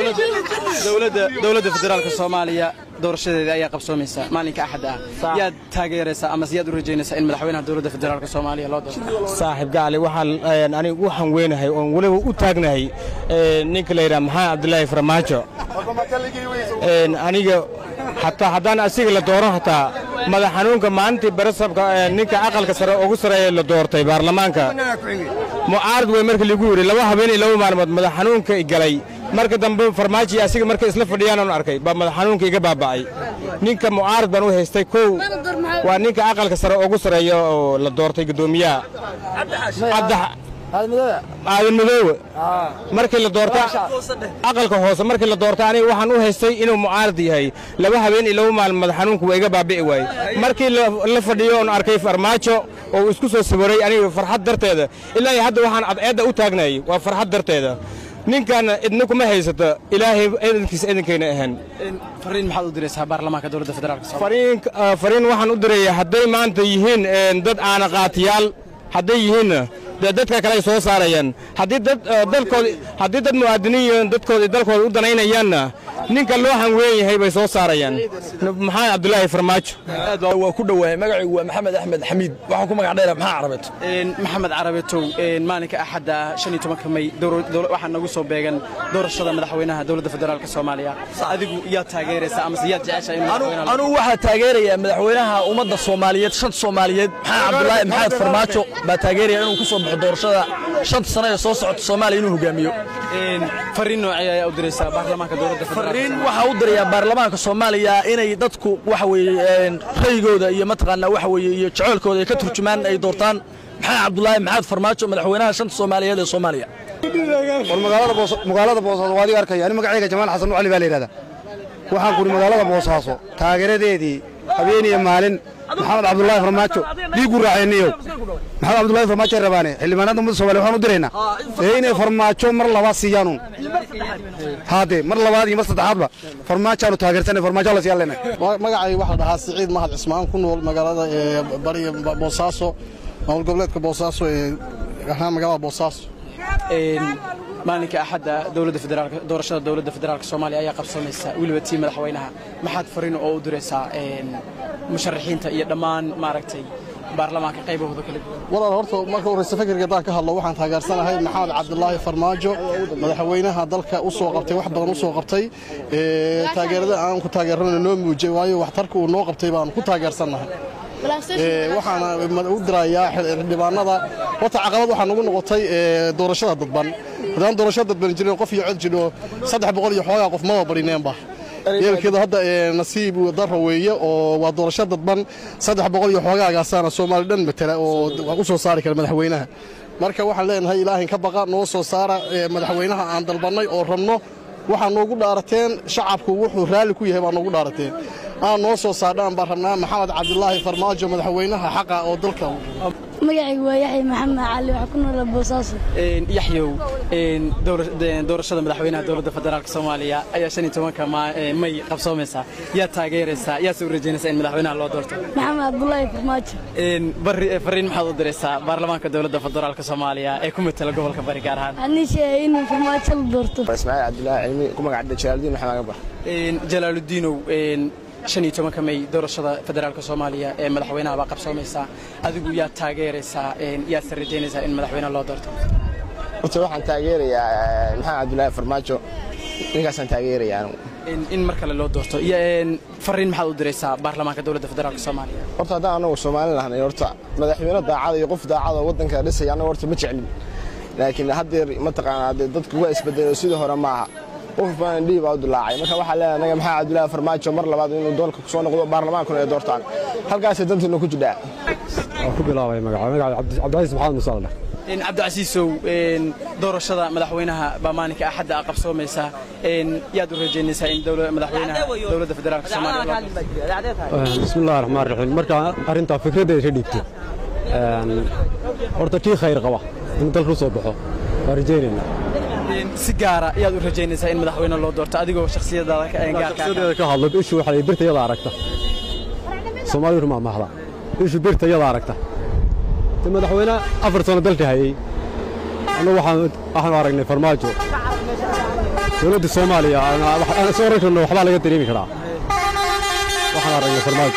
dowladda federaalka soomaaliya doorashadeeda ayaa qabsoomaysa maalinka axadda ah yaad taageeraysaa ama siyaad u rajaynaysaa in madaxweynaha dowladda federaalka soomaaliya loo doorto saaxiibka cali waxaan anigu u hanweynahay oon weliba u taagnahay ninka la yidhaha maxamed cabdilaahi farmaajo aniga hataa haddaan asiga la dooran hataa madax xanuunka maalintii barasabka ninka aqalka sare ugu sareeya la doortay baarlamaanka mucaarad wey marka ligu yidhi laba habeen iyo laba maalmood madax xanuunka galay marka dambe farmaajo iyo asiga markay isla fadhiyaan oon arkay baa madax xanuunka iga baaba'ay ninka mucaarad baan u haystay kow waa ninka aqalka sare ugu sareeya oo la doortay guddoomiyaha aadan madoowe markii la doorta aqalka hoose markii la doorta aniga waxaan u haystay inuu mucaarad yahay laba habeen iyo laba maalin madax xanuunku waa iga baabi'i waayey markii la fadhiyo oon arkay farmaajo oo uu isku soo sawiray aniga farxad darteeda ilaa iyo hadda waxaan cadceedda u taagnayay waa farxad darteeda ninkan idna kuma haysato ilaahay eedankiisa eedankayna ahaan fariin maxaad u diraysaa baarlamaanka dowladda federaalka fariin fariin waxaan u dirayaa hadday maanta yihiin dad aana qaatiyaal hadday yihiinna dee dadka kale ay soo saarayaan haddii dad dalkooda haddii dad muwaadiniin dadkooda iyo dalkooda u danaynayaanna ninka loo hanweyn yahay bay soo saarayaan maxamed cabdulaahi farmaajo waa ku dhowahay magacaygu waa maxamed axmed xamiid waxaan ku magac dheera maxaa carabeeto maxamed carabetow maalinka axadda shan iyo tobanka may waxaa nagu soo beegan doorashada madaxweynaha dowladda federaalka soomaaliya adigu yaad taageeraysaa amase yaad jeceshaa inuu anugu waxaa taageerayaa madaxweynaha ummadda soomaaliyeed shanta soomaaliyeed maxamed cabdulaahi maxamed farmaajo baa taageeraya inuu ku soo baxo doorashada shanta sano ee soo socota soomaaliya inuu hogaamiyo fariin noocee ayaa u diraysaa baarlamaanka dowladda fariin waxaa u dirayaa baarlamaanka soomaaliya inay dadku waxa weeye rayigooda iyo mataqaanaa waxa weeye iyo jeceylkooda ay ka turjumaan ay doortaan maxamed cabdulaahi maxamed farmaajo madaxweynaha shanta soomaaliyeed ee soomaaliya war magaalada boos magaalada boosaaso waa adiga arkaya ani magacayga jamaal xasan cali baa la yidhahdaa waxaan kuri magaalada boosaaso taageeradeedii habeen iyo maalin maxamed cabdullaahi farmaajo dhiigu raaceenniyow maxamed cabdullaahi farmaajo ay rabaane xildhibaanada ummadda soomaaliya waxaan u diraynaa ee inay farmaajo mar labaad siiyaanuun haadee mar labaad iyo mar saddexaadba farmaajaanu taageersanay farmaajo la siyaan leenahay magacay waxaa la dhahaa siciid mahad cismaan ku nool magaalada ee bariga boosaaso maamul goboleedka boosaaso ee ahaan magaalada boosaaso maalinka axadda dowladda federaalka doorashada dowladda federaalka soomaaliya ayaa qabsamaysa weliba tii madaxweynaha maxaad fariin oo u diraysaa musharaxiinta iyo dhammaan maaragtay baarlamaanka qaybahooda kala duwan walaal horta marka horeysa fikirka haddaan ka hadlo waxaan taageersanahay maxamed cabdulaahi farmaajo madaxweynaha dalka u soo qabtay wax badan u soo qabtay ee taageerada aan ku taageerana noo muujiyay waayo waxtarka uu noo qabtay baan ku taageersannahay waxaana u dirayaa xildhibaanada horta caqabad waxaa nagu noqotay doorashada dadban haddaan doorashada dadban jirin qof iyo cod jidho saddex boqol iyo xoogaa qof maba badhineenba yeelkeeda hadda nasiib daro weeye oo waa doorasho dadban saddex boqol iyo xoogaagaasaana soomaali dhan matala oo u soo saari kara madaxweynaha marka waxaan leenahay ilaahin ka baqa noo soo saara madaxweynaha aan dalbannay oo rabno waxaa noogu dhaarateen shacabku wuxuu raalli ku yahay baa noogu dhaarateen aan noo soo saardhaan baan rabnaa maxamed cabdulaahi farmaajo madaxweynaha xaqa oo dalka magacaygu waa yaxya maxamed cali waxaa ku noola boosaaso yaxyow doorashada madaxweynaha dowladda federaalka soomaaliya ayaa shan iyo tobanka may qabsoomaysaa yaa taageeraysaa yaa soo rajaynaysaa in madaxweynaha loo doorto maxamed cabdulaahi farmaajo bari fariin maxaad u diraysaa baarlamaanka dowladda federaalka soomaaliya ee ku matala gobolka bari gaar ahaan waxaan ii sheegay inuu farmaajo la doorto ismaaciil cabdulaahi cilmi ku magacdha jalaaludiin maxamed agabar jalaaludiinow shan iyo tobanka may doorashada federaalka soomaaliya ee madaxweynaha baa qabsoomaysaa adigu yaad taageeraysaa yaadse rajaynaysaa in madaxweynaha loo doorto horta waxaan taageerayaa maxamed cabdulaahi farmaajo ninkaasaan taageerayaa anigu in mar kale loo doorto fariin maxaad u diraysaa baarlamaanka dowladda federaalka soomaaliya horta haddaan anagu soomaali lahnay horta madaxweyne daacada iyo qof daacada waddanka dhisaya anaga horta ma jeclin laakiin haddeer mataqaanaa dee dadku waa isbedelay sidii hore maaha qof baan dhihi baa u dilaacay marka waxaa leeyahay anaga maxaa cabdulaahi farmaajo mar labaad inuu doolka ku soo noqdo baarlamaankuna ay doortaan halkaasay dantiina ku jidhaa waan ku bilaabay magaca magaca cabdicasiis maxamed muuse aldhe cabdicasiisow doorashada madaxweynaha baa maalinka axadda a qabsoomaysa yaad u rajaynaysaa in madaxweynaha dowladda federaalka soomaaliya bismi illahi raxmaan raxiim marka arrintaa fikraddeeda ka dhiibto horta kii khayr qaba inuu dalka u soo baxo waa rajaynaynaa si gaara yaad u rajaynaysaa in madaxweyne loo doorto adigoo shakhsiyadaada shakhsiyadeeda ka hadlo ishu waxa la birta iyada aragta soomaalidu rumaa mahda ishu birta iyada aragta de madaxweyne afar sano dalka hayey annagu waxaan waxaanu aragnay farmaajo dowladda soomaaliya aan is oran karno waxbaa laga dareemi karaa waxaan aragnay farmaajo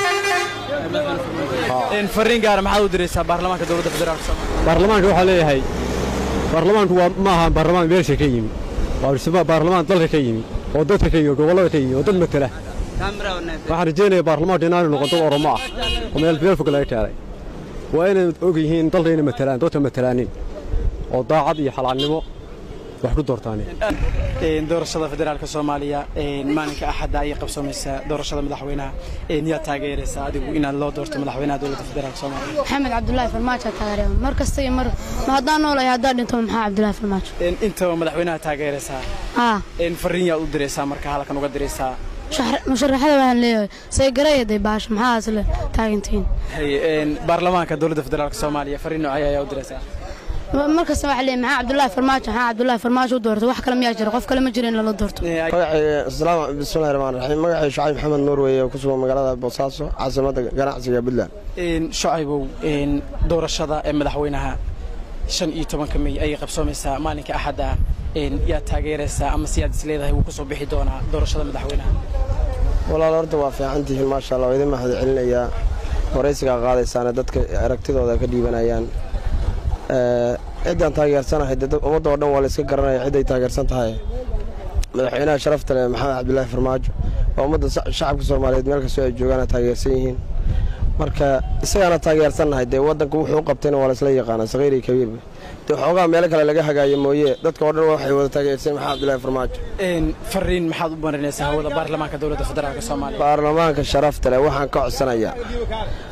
fariin gaara maxaad u diraysaa baarlamaanka dowladda federaalka soomaaliya baarlamaanka waxaa leeyahay baarlamaanku waa ma aha baarlamaan meelsha ka yimi waa baarlamaan dalka ka yimi oo dadka ka yimi gobollada ka yimi oo dad matala waxaan rajaynayaa baarlamaanka inaanu noqon dad oromo ah oo meel meel fog laga keenay waa inay og yihiin dalka inay matalaan dadka matalaanin oo daacad iyo xalaalnimo wax ku doortaaneen doorashada federaalka soomaaliya maalinka axadda ayay qabsoomaysaa doorashada madaxweynaha yaad taageeraysaa adigu inaad loo doorto madaxweynaha dowladda federaalka soomaaliya maxamed cabdulaahi farmaajo taageeraya mar kasta iyo mar ma haddaan noolahay haddaan dhinto maxaa cabdulaahi farmaajo intaba madaxweynaha taageeraysaa fariin yaad u diraysaa marka halkan uga diraysaa musharaxada waxaan leeyahay saygarayday baasha maxaa isle taagantihiin baarlamaanka dowladda federaalka soomaaliya fariin noocay ayaa u diraysaa mar kasta waxaa leeyahay maxaa cabdulaahi farmaajo maxaa cabdulaahi farmaajo u doorto wax kale miyaa jira qof kale ma jira in lala doorto bismillahi raxmaan raxiim magacay shacayb maxamed nuur weeye ku sugan magaalada boosaaso caasimadda ganacsiga puntland shacaybow doorashada ee madaxweynaha shan iyo tobanka may ayay qabsoomaysaa maalinka axadda yaad taageeraysaa ama siyaad is leedahay wuu ku soo bixi doonaa doorashada madaxweynaha walaal horta waa fiican tihiin maasha allah waa idin mahad celinayaa waraysigaa qaadaysaana dadka aragtidooda ka dhiibanayaan ciddaan taageersanahay dee ummadda oo dhan waa la iska garanaya cidday taageersan tahay madaxweynaha sharafta leh maxamed cabdulaahi farmaajo waa ummadda shacabka soomaaliyeed meel kastoo ay joogaan taageersan yihiin marka isagaana taageersannahay dee waddanka wuxuu u qabtayna waa laisla yaqaanaa saqiir iyo kabiirba dee waxoogaa meelo kale laga hagaayo mooye dadka oo dhan waxay wada taageersan maxamed cabdulaahi farmaajo fariin maxaad u marinaysaa hawada baarlamaanka dowladda federaalka soomaaliya baarlamaanka sharafta leh waxaan ka codsanayaa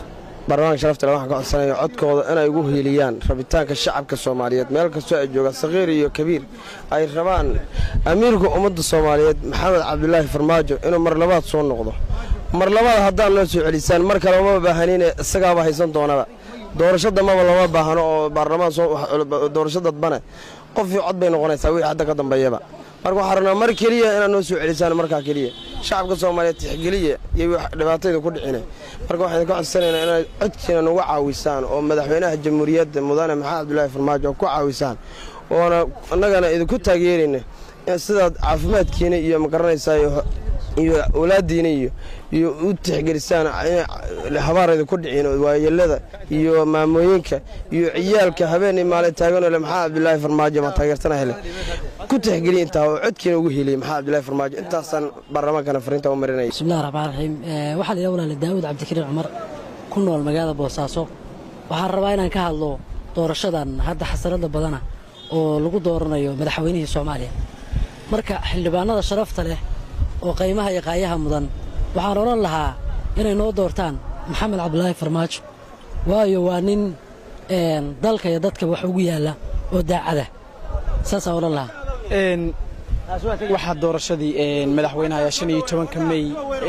baarlamaanka sharafta leh waxaan ka codsanaya codkooda inay ugu hiiliyaan rabitaanka shacabka soomaaliyeed meel kastoo ay joogaan sakhiir iyo kabiir ay rabaan amiirka ummadda soomaaliyeed maxamed cabdulaahi farmaajo inuu mar labaad soo noqdo mar labaad haddaan noo soo celisaan mar kale uma baahanine isagaaba haysan doonaba doorasho dambaba lama baahano oo baarlamaan doorasho dadbane qofii cod bay noqonaysaa wixii hadda ka dambeeyaba marka waxaan rabnaa mar keliya inaad noo soo celisaan markaa keliya shacabka soomaaliyeed tixgeliya iyo wax dhibaatayda ku dhicina marka waxaan ka codsanaynaa inaad codkiina nagu caawisaan oo madaxweynaha jamhuuriyadda mudane maxamed cabdulaahi farmaajo ku caawisaan oona annagana idinku taageerayna sidaad caafimaadkiina iyo magaranaysaa iyo awlaadiina iyo iyo u tixgelisaan habaarayda ku dhicin waayelada iyo maamooyinka iyo ciyaalka habeenii maalin taaganoo le maxaa cabdulaahi farmaajo ma taageersana hele ku tixgeliya intaa oo codkiina ugu heliyay maxaa cabdulaahi farmaajo intaasaan baarlamaankana fariinta u marinaya bismillahi raxmaan raxiim waxaa la yidhaha walaale daawud cabdikariin cumar ku nool magaalada boosaaso waxaan rabaa inaan ka hadlo doorashadan hadda xasanada badana oo lagu dooranayo madaxweynihii soomaaliya marka xildhibaanada sharafta leh oo qaymaha iyo qaayaha mudan waxaan odhan lahaa inay noo doortaan maxamed cabdulaahi farmaajo waayo waa nin dalka iyo dadka wax ugu yaalla oo daacada saasaan odhan lahaa waxaa doorashadii madaxweynaha shan iyo tobanka mey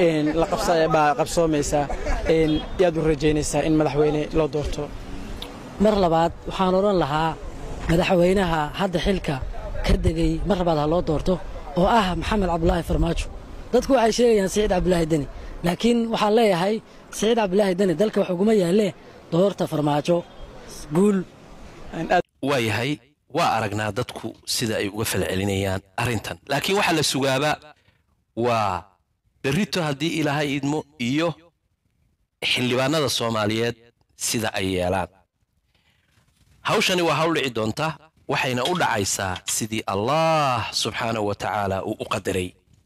baa qabsoomaysaa yaad u rajaynaysaa in madaxweyne loo doorto mar labaad waxaan odhan lahaa madaxweynaha hadda xilka ka degay mar labaad ha loo doorto oo ah maxamed cabdulaahi farmaajo dadku waxay sheegayaan siciid cabdulaahi deni laakiin waxaan leeyahay siciid cabdulaahi deni dalka wax uguma yaallee doorta farmaajo guul waa yahay waa aragnaa dadku sida ay uga falcelinayaan arrintan laakiin waxaa la sugaaba waa berrito haddii ilaahay idmo iyo xildhibaanada soomaaliyeed sida ay yeelaan hawshani waa hawl dhici doonta waxayna u dhacaysaa sidii allah subxaanahu wa tacaala uu u qadaray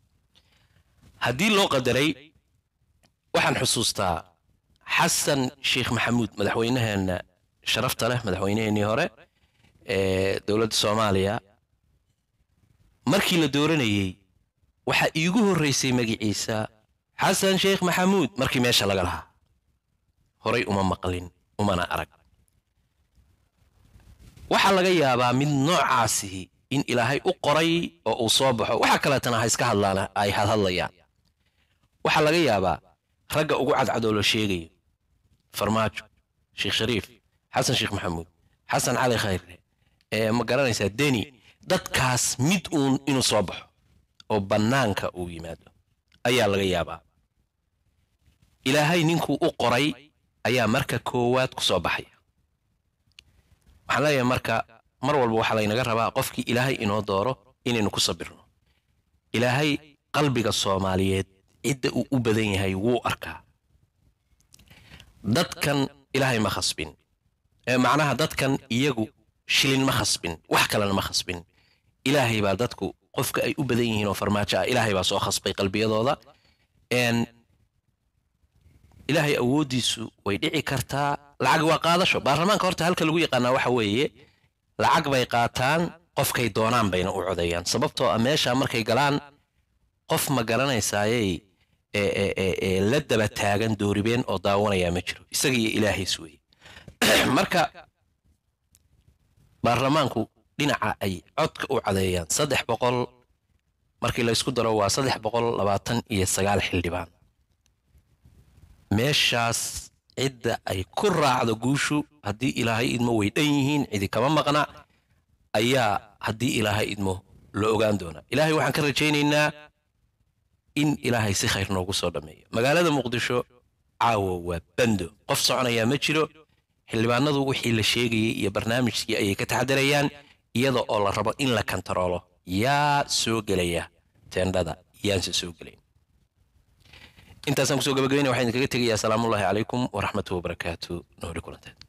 haddii loo qadaray waxaan xusuustaa xasan sheekh maxamuud madaxweynaheenna sharafta leh madaxweynaheennii hore ee dowladda soomaaliya markii la dooranayey waxaa iigu horraysay magiciisa xasan sheekh maxamuud markii meesha laga lahaa horay uma maqlin umana arag waxaa laga yaabaa mid noocaasihi in ilaahay u qoray oo uu soo baxo waxa kaleetana ha iska hadlaan ay hadhadlayaan waxaa laga yaabaa ragga ugu cadcadoo la sheegayo farmaajo sheekh shariif xasan sheekh maxamuud xasan cali khayre ee ma garanaysaa deni dadkaas mid uun inuu soo baxo oo bannaanka uu yimaado ayaa laga yaabaa ilaahay ninkuu u qoray ayaa marka koowaad ku soo baxaya waxaan leeyahay marka mar walba waxaa laynaga rabaa qofkii ilaahay inoo dooro inaynu ku sabirno ilaahay qalbiga soomaaliyeed cidda uu u badan yahay wuu arkaa dadkan ilaahay ma khasbin ee macnaha dadkan iyagu shilin ma khasbin wax kalena ma khasbin ilaahay baa dadku qofka ay u badan yihiin oo farmaajo ah ilaahay baa soo khasbay qalbiyadooda n ilaahay awooddiisu way dhici kartaa lacag waa qaadasho baarlamaanka horta halka lagu yaqaanaa waxa weeye lacag bay qaataan qofkay doonaan bayna u codeeyaan sababtoo ah meesha markay galaan qof ma garanaysaaye ee la daba taagan dooribeen oo daawanayaa ma jiro isaga iyo ilaahays weeye marka baarlamaanku dhinaca ay codka u cadeeyaan saddex boqol markii laysku daro waa saddex boqol labaatan iyo sagaal xildhibaan meeshaas cidda ay ku raacdo guushu haddii ilaahay idmo way dhan yihiin cidi kama maqna ayaa haddii ilaahay idmo la ogaan doonaa ilaahay waxaan ka rajaynaynaa in ilaahay si khayr noogu soo dhammeeyo magaalada muqdisho caawa waa bando qof soconayaa ma jiro xildhibaanadu wixii la sheegayay iyo barnaamijkii ayay ka taxadarayaan iyada oo la rabo in la kantaroolo yaa soo gelaya teendhada yaanse soo gelayn intaasaan kusoo gabagabaynaya waxaan idinkaga tegayaa asalaamullaahi calaykum waraxmatuhu wabarakaatu nooli kulanteed